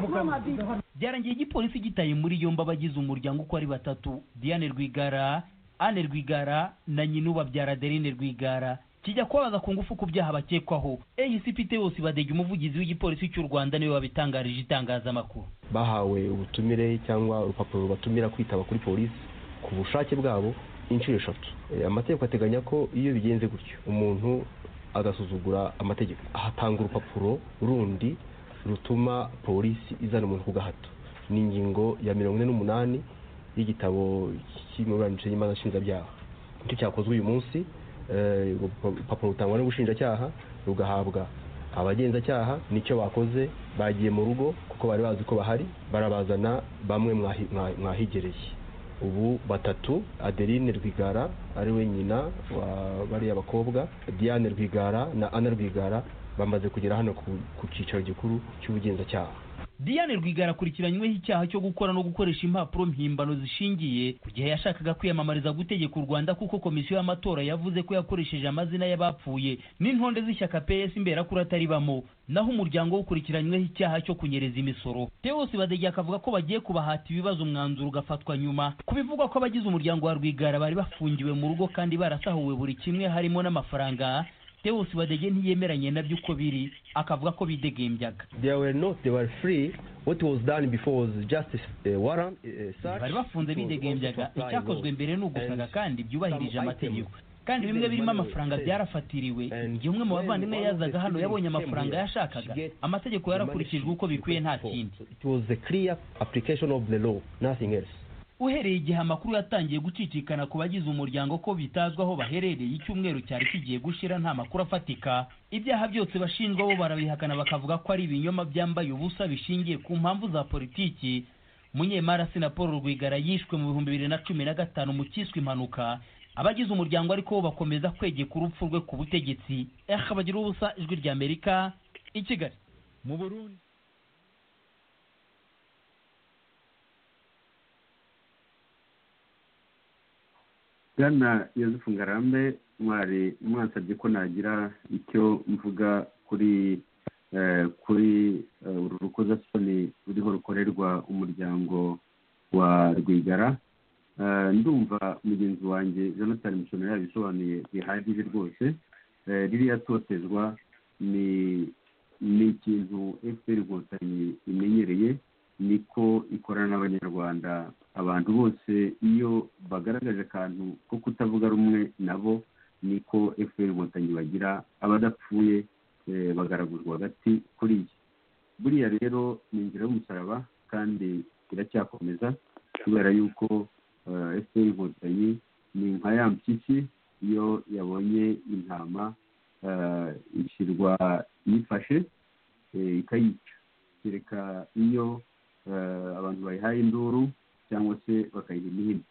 rwose byarangiye igipolisi gitaye muri yombi abagize umuryango uko ari batatu diane rwigara anne rwigara na nyinubabyara adeline rwigara kijya kubabaza ku ngufu ku byaha bakekwaho egisipite bose badega umuvugizi w'igipolisi cy'u rwanda niwe wabitangarije itangazamakuru bahawe ubutumire cyangwa urupapuro rubatumira kwitaba kuri polisi ku bushake bwabo inshuro eshatu Eh, amategeko ateganya ko iyo bigenze gutyo umuntu agasuzugura amategeko ahatanga urupapuro rundi rutuma polisi izana umuntu ku gahato ni ingingo ya mirongo ine n'umunani y'igitabo cy'imiburanishije y'imanza nshinzabyaha nicyo cyakozwe uyu munsi Eh, urupapuro rutangwa n'ubushinjacyaha rugahabwa abagenzacyaha nicyo bakoze bagiye mu rugo kuko bari bazi ko bahari barabazana bamwe mwahi- mwa- mwahigereye ubu batatu adeline rwigara ari we nyina wa bariya bakobwa diane rwigara na ana rwigara bamaze kugera hano ku, ku cyicaro gikuru cy'ubugenzacyaha diane rwigara akurikiranyweho icyaha cyo gukora no gukoresha impapuro mpimbano zishingiye ku gihe yashakaga kwiyamamariza gutegeka u rwanda kuko komisiyo y'amatora yavuze ko yakoresheje amazina y'abapfuye n'intonde z'ishyaka ps imberakuru ataribamo naho umuryango ukurikiranyweho icyaha cyo kunyereza imisoro teos badege akavuga ko bagiye kubahata ibibazo umwanzuro ugafatwa nyuma ku bivugwa ko abagize umuryango wa rwigara bari bafungiwe mu rugo kandi barasahuwe buri kimwe harimo n'amafaranga teos badege ntiyemeranye nabyo uko biri akavuga ko bidegembyaga they were not they were free what was done before was just a warrant a search bari bafunze bidegembyaga icyakozwe mbere ni ugusaga And kandi byubahirije some amategeko items. kandi bimwe birimo Everyone was amafaranga safe. byarafatiriwe And igihe umwe mu when bavandimwe one of yazaga the hano students yabonye came amafaranga here, yashakaga she get amategeko the money yarakurikijwe she uko bikwiye nta paid for. kindi So it was a clear application of the law nothing else uhereye igihe amakuru yatangiye gucicikana ku bagize umuryango ko bitazwi aho baherereye icyumweru cyari kigiye gushira nta makuru afatika ibyaha byose bashinjwa bo barabihakana bakavuga ko ari ibinyoma byambaye ubusa bishingiye ku mpamvu za politiki munyemari na paul rwigara yishwe mu bihumbi bibiri na cumi na gatanu mu cyiswe impanuka abagize umuryango ariko bo bakomeza kwegeka urupfu rwe ku butegetsi eha bagira ubusa ijwi rya amerika i kigali mu burundi bwana yosefu ngarambe mwari mwansabye ko nagira icyo mvuga kuri eh, kuri eh, uru rukozasoni ruriho rukorerwa umuryango wa rwigara Eh, ndumva mugenzi wanjye jonathan musono yabisobanuye bihagije rwose Eh, ririya totezwa ni ni ikintu fpr inkotanyi imenyereye niko ikorana n'abanyarwanda abantu bose iyo bagaragaje akantu ko kutavuga rumwe nabo niko fpr inkotanyi bagira abadapfuye eh, bagaraguzwa hagati kuri iyi buriya rero ni inzira y'umusaraba kandi iracyakomeza kubera yuko eh, fpr inkotanyi ni nka ya mpyisi iyo yabonye intama eh, ishyirwa iyifashe eh, ikayica kereka iyo eh, abantu bayihaye induru cyangwa se bakayiha imihini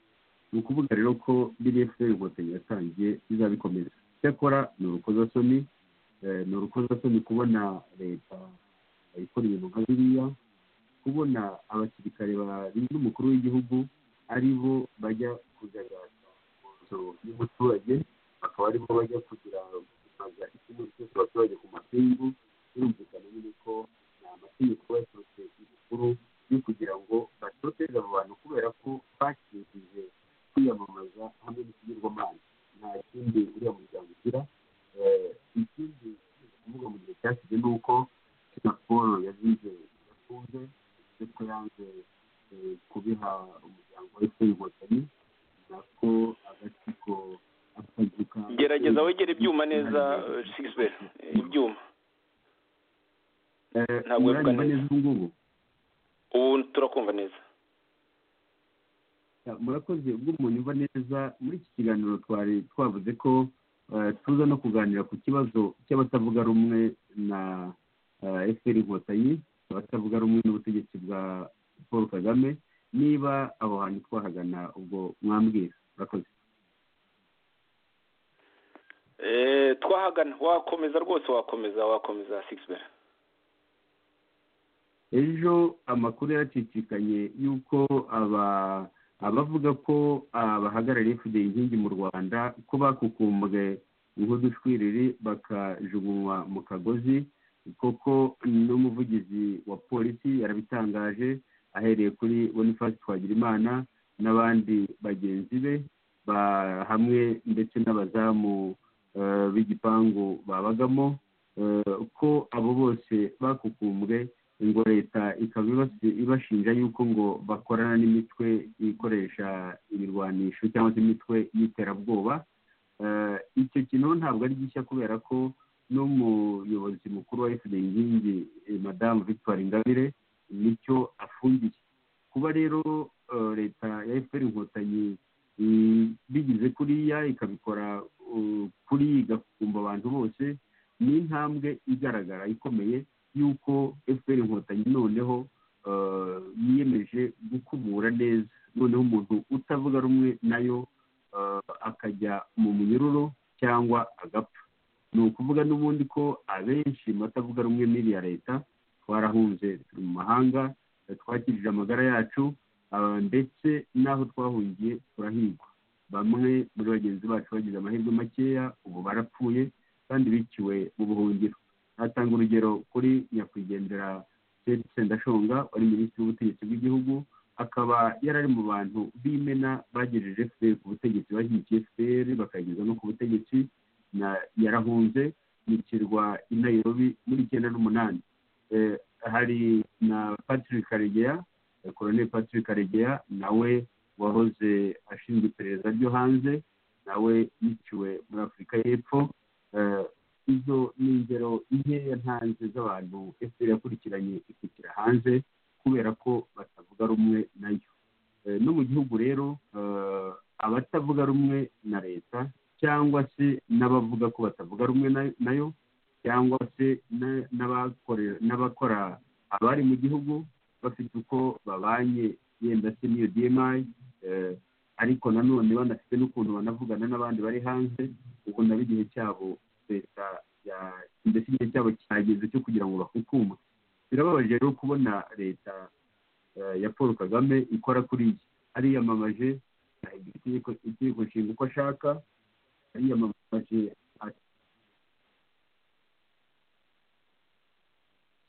ni ukuvuga rero ko biriya fpr inkotanyi yatangiye bizabikomeza icyakora ni urukozasoni eh, ni urukozasoni kubona leta ikora ibintu nka biriya kubona abasirikare barinda umukuru w'igihugu ari bo bajya kugaragaza mu nzu y'umuturage bakaba ari bo bajya kugira gusaza ikigo cyose abaturage ku mapingu birumvikana nyine ko ni amategeko yaturutse ibukuru yo kugira ngo batoteze abo bantu kubera ko bakijije kwiyamamaza hamwe n'ikigirwamana nta kindi uriya muryango ugira Eh, ikindi kuvuga mu gihe cyashize ni uko singapore yazize yafunze ndetse yanze eh, kubiha umuryango wa efuperi inkotanyi nako agatsiko akazuka gerageza wegera ibyuma neza sigisiberi ibyuma Eh, Ntabwo yavugana muranyumva neza ubu ngubu ubu turakumva neza Ya, murakoze ubwo umuntu yumva neza muri iki kiganiro twari twavuze ko eh, tuza no kuganira ku kibazo cy'abatavuga rumwe na efuperi inkotanyi abatavuga rumwe n'ubutegetsi bwa paul kagame niba abo hantu twahagana ubwo mwambwira murakoze Eh, twahagana wakomeza rwose wakomeza wakomeza sigisiberi ejo amakuru yaracicikanye y'uko aba abavuga ko abahagarariye fideli inkingi mu rwanda ko bakukumbwe nk'udushwiriri bakajugunywa mu kagozi koko n'umuvugizi wa polisi yarabitangaje ahereye kuri boniface twagirimana n'abandi bagenzi be ba- hamwe ndetse n'abazamu eh, b'igipangu babagamo eh, ko abo bose bakukumbwe ngo leta ikaba ibasi- ibashinja yuko ngo bakorana n'imitwe ikoresha imirwanisho cyangwa se imitwe y'iterabwoba Eh, icyo kintu ntabwo ari gishya kubera ko n'umuyobozi mukuru wa fda inkingi eh, madamu victoire ingabire nicyo afungiye kuba rero eh, leta ya fpr inkotanyi i- bigize kuriya ikabikora uh, kuri igakumba abantu bose ni intambwe igaragara ikomeye y'uko fpr inkotanyi noneho eh, yiyemeje gukumura neza noneho umuntu utavuga rumwe nayo eh, akajya mu munyururu cyangwa agapfa ni ukuvuga n'ubundi ko abenshi mu batavuga rumwe n'iriya leta twarahunze turi mu mahanga twakirije amagara yacu ndetse n'aho twahungiye turahigwa bamwe muri bagenzi bacu bagize amahirwe makeya ubu barapfuye kandi biciwe mu buhungiro hatanga urugero kuri nyakwigendera seti sendashonga wari minisitiri w'ubutegetsi bw'igihugu akaba yari ari mu bantu b'imena bagejeje efuperi ku butegetsi bashyigikiye efuperi bakageza no ku butegetsi yarahunze mu kirwa i nayirobi muri icyenda n'umunani hari na patrick karegeya koroneli patrick karegeya nawe wahoze ashinzwe iperereza ryo hanze nawe yiciwe muri afurika y'epfo izo ni ingero nkeya ntanze z'abantu efuperi yakurikiranye ikukira hanze kubera ko batavuga rumwe nayo no mu gihugu rero abatavuga rumwe na leta cyangwa se n'abavuga ko batavuga rumwe nayo cyangwa se n'abakora abari mu gihugu bafite uko babanye yenda se n'iyo dmi ariko nanone banafite n'ukuntu banavugana n'abandi bari hanze ubwo nabo igihe cyabo leta mbese igihe cyabo cyageze cyo kugira ngo bahukumwe birababaje rero kubona leta ya paul kagame ikora kuri iyi ariyamamaje itegeko nshinga uko ashaka ariyamamaje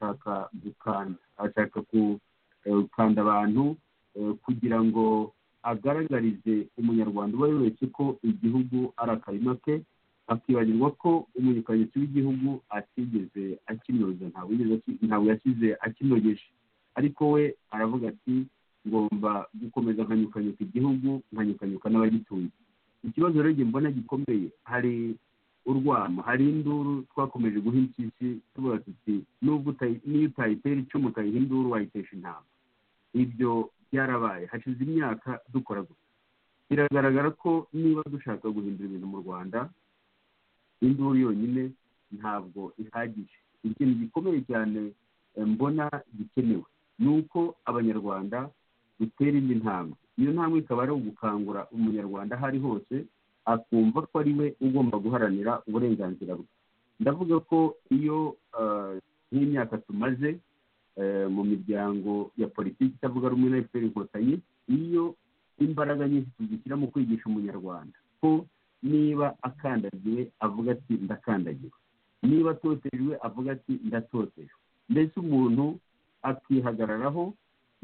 ashaka gukanda ashaka gukanda abantu kugira ngo agaragarize umunyarwanda uwo ari we wese ko igihugu ari akarima ke akibagirwa ko umunyikazi w'igihugu atigeze akinoza ntabwo yasize akinogeje ariko we aravuga ati ngomba gukomeza nkanyukanyuka igihugu nkanyukanyuka n'abagituye ikibazo rero mbona gikomeye hari urwamo hari induru twakomeje guha impyisi tuvuga tuti nubwo niyo utayitera icumu utayiha induru wayitesha intama ibyo byarabaye hashize imyaka dukora gusa biragaragara ko niba dushaka guhindura ibintu mu rwanda induru yonyine ntabwo ihagije ikintu gikomeye cyane mbona gikenewe ni uko abanyarwanda dutera indi ntambwe iyo ntambwe ikaba ari ugukangura umunyarwanda aho ari hose akumva ko ari we ugomba guharanira uburenganzira bwe ndavuga ko iyo nk'imyaka tumaze mu miryango ya politiki itavuga rumwe na efuperi inkotanyi iyo imbaraga nyinshi tuzishyira mu kwigisha umunyarwanda ko niba akandagiwe avuga ati ndakandagiwe niba atotejwe avuga ati ndatotejwe mbese umuntu akihagararaho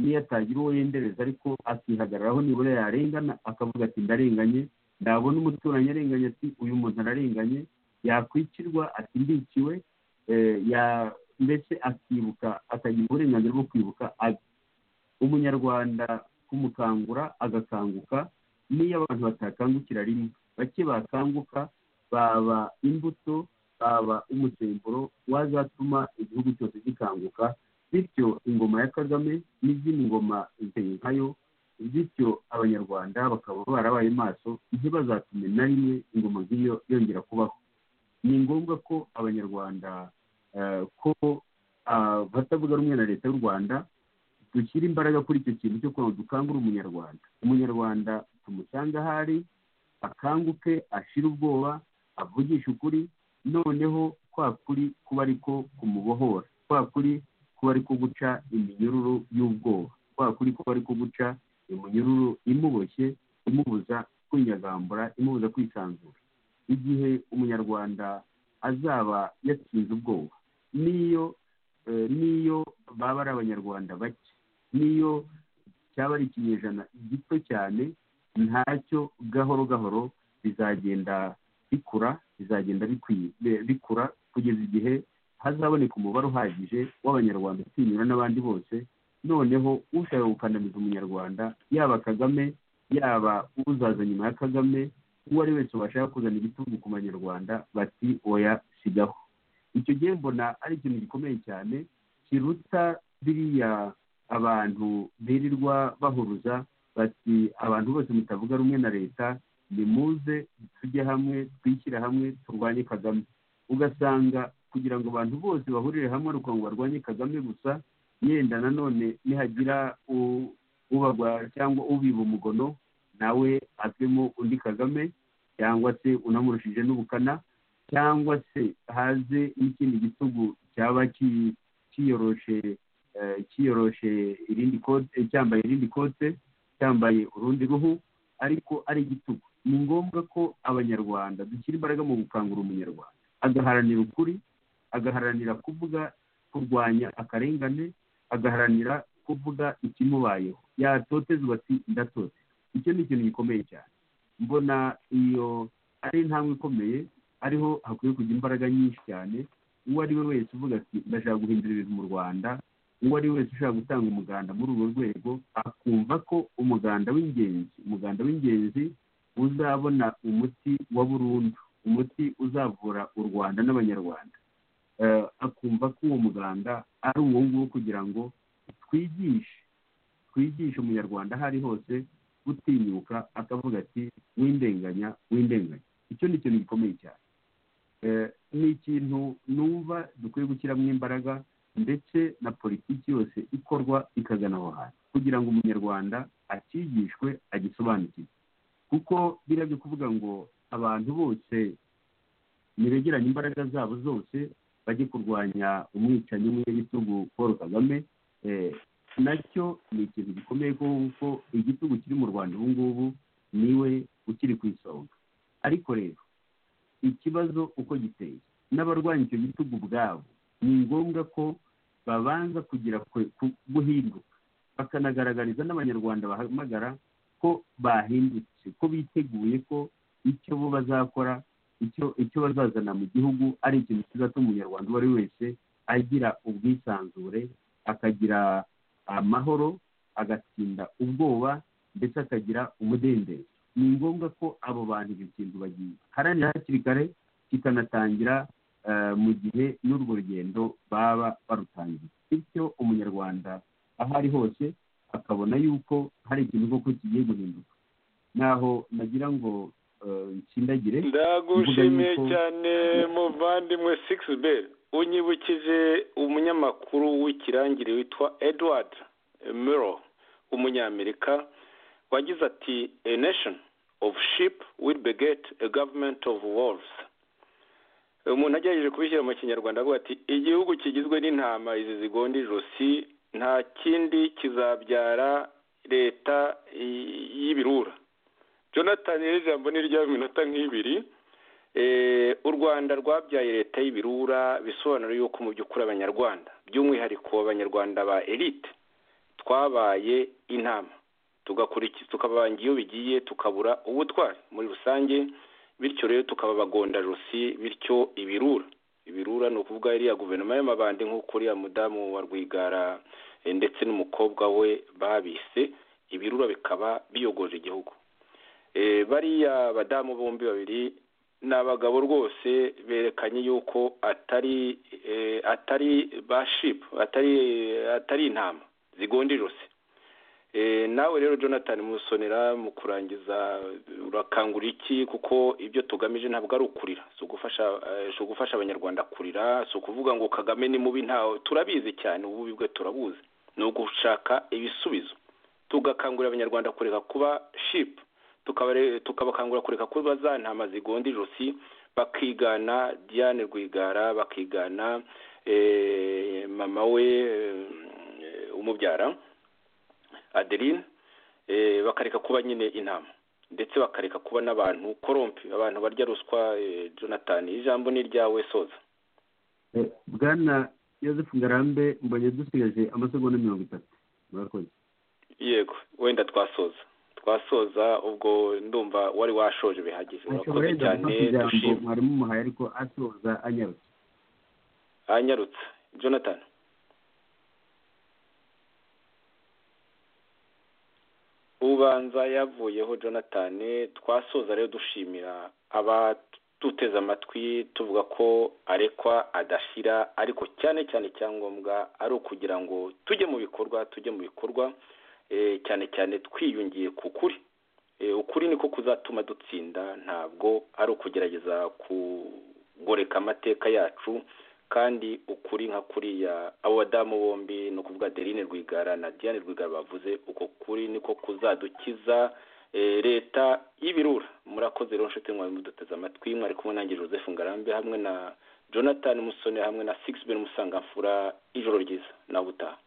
niyo atagira uwo yendereza ariko akihagararaho nibura yarengana akavuga ati ndarenganye nabona umuturanyi arenganye ati uyu muntu ararenganye yakwicirwa ati ndikiwe mbese akibuka akagira uburenganzira bwo kwibuka umunyarwanda kumukangura agakanguka n'iyo abantu batakangukira rimwe bake bakanguka baba imbuto baba umusemburo wazatuma igihugu cyose gikanguka bityo ingoma ya kagame n'izindi ngoma ziteye nkayo bityo abanyarwanda bakaba barabaye maso ntibazatume na rimwe ingoma nk'iyo yongera kubaho ni ngombwa ko abanyarwanda ko batavuga rumwe na leta y'u rwanda dushyira imbaraga kuri icyo kintu cyo kugira ngo dukangure umunyarwanda umunyarwanda tumusanga ahari akanguke ashira ubwoba avugisha ukuri noneho kwa kuri kuba ariko kumubohora kwa kuri kuba ariko guca iminyururu y'ubwoba kwa kuri kuba ariko guca iminyururu imuboshye imubuza kwinyagambura imubuza kwisanzura igihe umunyarwanda azaba yatsinze ubwoba n'iyo n'iyo baba ari abanyarwanda bake n'iyo cyaba ari ikinyejana gito cyane ntacyo gahoro gahoro bizagenda bikura bizagenda bikura kugeza igihe hazaboneka umubare uhagije w'abanyarwanda utinyura n'abandi bose noneho ushaka gukandamiza umunyarwanda yaba kagame yaba uzaza nyuma ya kagame uwo ari wese washaka kuzana igitugu ku banyarwanda bati oya sigaho icyo gihe mbona ari ikintu gikomeye cyane kiruta biriya abantu birirwa bahuruza bati abantu bose mutavuga rumwe na leta nimuze tujye hamwe twishyire hamwe turwanye kagame ugasanga kugira ngo abantu bose bahurire hamwe ari ngo barwanye kagame gusa yenda nanone nihagira ubagwa cyangwa ubiba umugono nawe avemo undi kagame cyangwa se unamurushije n'ubukana cyangwa se haze n'ikindi gitugu cyaba kiyoroshe kiyoroshe irindi kote cyambaye irindi kote cyambaye urundi ruhu ariko ari igitugu ni ngombwa ko abanyarwanda dushyira imbaraga mu gukangura umunyarwanda agaharanira ukuri agaharanira kuvuga kurwanya akarengane agaharanira kuvuga ikimubayeho yatotezwa ati ndatotse icyo ni ikintu gikomeye cyane mbona iyo ari intambwe ikomeye ariho hakwiye kujya imbaraga nyinshi cyane uwo ari we wese uvuga ati ndashaka guhindura ibintu mu rwanda uwo ari we wese ushaka gutanga umuganda muri urwo rwego akumva ko umuganda w'ingenzi umuganda w'ingenzi uzabona umuti wa burundu umuti uzavura u rwanda n'abanyarwanda akumva ko uwo muganda ari uwo nguwo kugira ngo twigishe twigishe umunyarwanda aho ari hose gutinyuka akavuga ati windenganya windenganya icyo ni ikintu gikomeye cyane ni ikintu numva dukwiye gushyiramo imbaraga ndetse na politiki yose ikorwa ikagana aho hantu kugira ngo umunyarwanda akigishwe agisobanukirwe kuko biriya byo kuvuga ngo abantu bose nibegeranye imbaraga zabo zose bajye kurwanya umwicanyi umwe w'igitugu paul kagame nacyo ni ikintu gikomeye kuko igitugu kiri mu rwanda ubu ngubu niwe ukiri ku isonga ariko rero ikibazo uko giteye n'abarwanya icyo gitugu ubwabo ni ngombwa ko babanza kugira guhinduka bakanagaragariza n'abanyarwanda bahamagara ko bahindutse ko biteguye ko icyo bo bazakora icyo bazazana mu gihugu ari ikintu kizatuma umunyarwanda uwo ari we wese agira ubwisanzure akagira amahoro agatsinda ubwoba ndetse akagira umudendezo ni ngombwa ko abo bantu icyo kintu bagiharanira hakiri kare kikanatangira mu gihe n'urwo rugendo baba barutangiye bityo umunyarwanda aho ari hose akabona yuko hari ikintu koko kigiye guhinduka naho nagira ngo nsindagire ndagushimiye cyane muvandimwe sigisi beri unyibukije umunyamakuru w'ikirangire witwa edward miro umunyamerika wagize ati a nation of sheep will beget a government of wolves umuntu agerageje kubishyira mu kinyarwanda avuga ati igihugu kigizwe n'intama izi zigonda ijosi nta kindi kizabyara leta y'ibirura jonathan rero ijambo ni iry'aminota nk'ibiri u rwanda rwabyaye leta y'ibirura bisobanura yuko mu by'ukuri abanyarwanda by'umwihariko abanyarwanda ba elite twabaye inama tukababanga iyo bigiye tukabura ubutwari muri rusange bityo rero tukaba abagondajosi bityo ibirura ibirura ni ukuvuga iriya guverinoma y'amabandi nk'uko uriya mudamu wa rwigara ndetse n'umukobwa we babise ibirura bikaba biyogoje igihugu bariya badamu bombi babiri ni abagabo rwose berekanye yuko atari atari ba shipu atari intama zigonda ijosi nawe rero jonathan musonera mu kurangiza urakangura iki kuko ibyo tugamije ntabwo ari ukurira si ugufasha abanyarwanda kurira si ukuvuga ngo kagame ni mubi ntawe turabizi cyane ububi bwe turabuzi ni ugushaka ibisubizo tugakangurira abanyarwanda kureka kuba shipu tukabakangura kureka kuba za ntama zigonda ijosi bakigana diane rwigara bakigana mama we umubyara adeline bakareka kuba nyine inama ndetse bakareka kuba n'abantu korompi abantu barya ruswa jonathan ijambo ni iryawe soza bwana joseph ngarambe mbonye dusigaje amasegonda mirongo itatu murakoze yego wenda twasoza twasoza ubwo ndumva wari washoje bihagije murakoze cyane dushima mwarimu umuhaye ariko asoza anyarutse anyarutse jonathan ubanza yavuyeho jonathan twasoza rero dushimira abaduteze amatwi tuvuga ko arekwa adashyira ariko cyane cyane icyangombwa ari ukugira ngo tujye mu bikorwa tujye mu bikorwa cyane cyane twiyungiye ku kuri ukuri niko kuzatuma dutsinda ntabwo ari ukugerageza kugoreka amateka yacu kandi ukuri nka kuriya abo badamu bombi ni ukuvuga adeline rwigara na diane rwigara bavuze uko kuri niko kuzadukiza leta y'ibirura murakoze rero nshuti mwari muduteze amatwi mwari kumwe nange joseph ngarambe hamwe na jonathan musoni hamwe na sigisi musanga mfura ijoro ryiza nawe utaha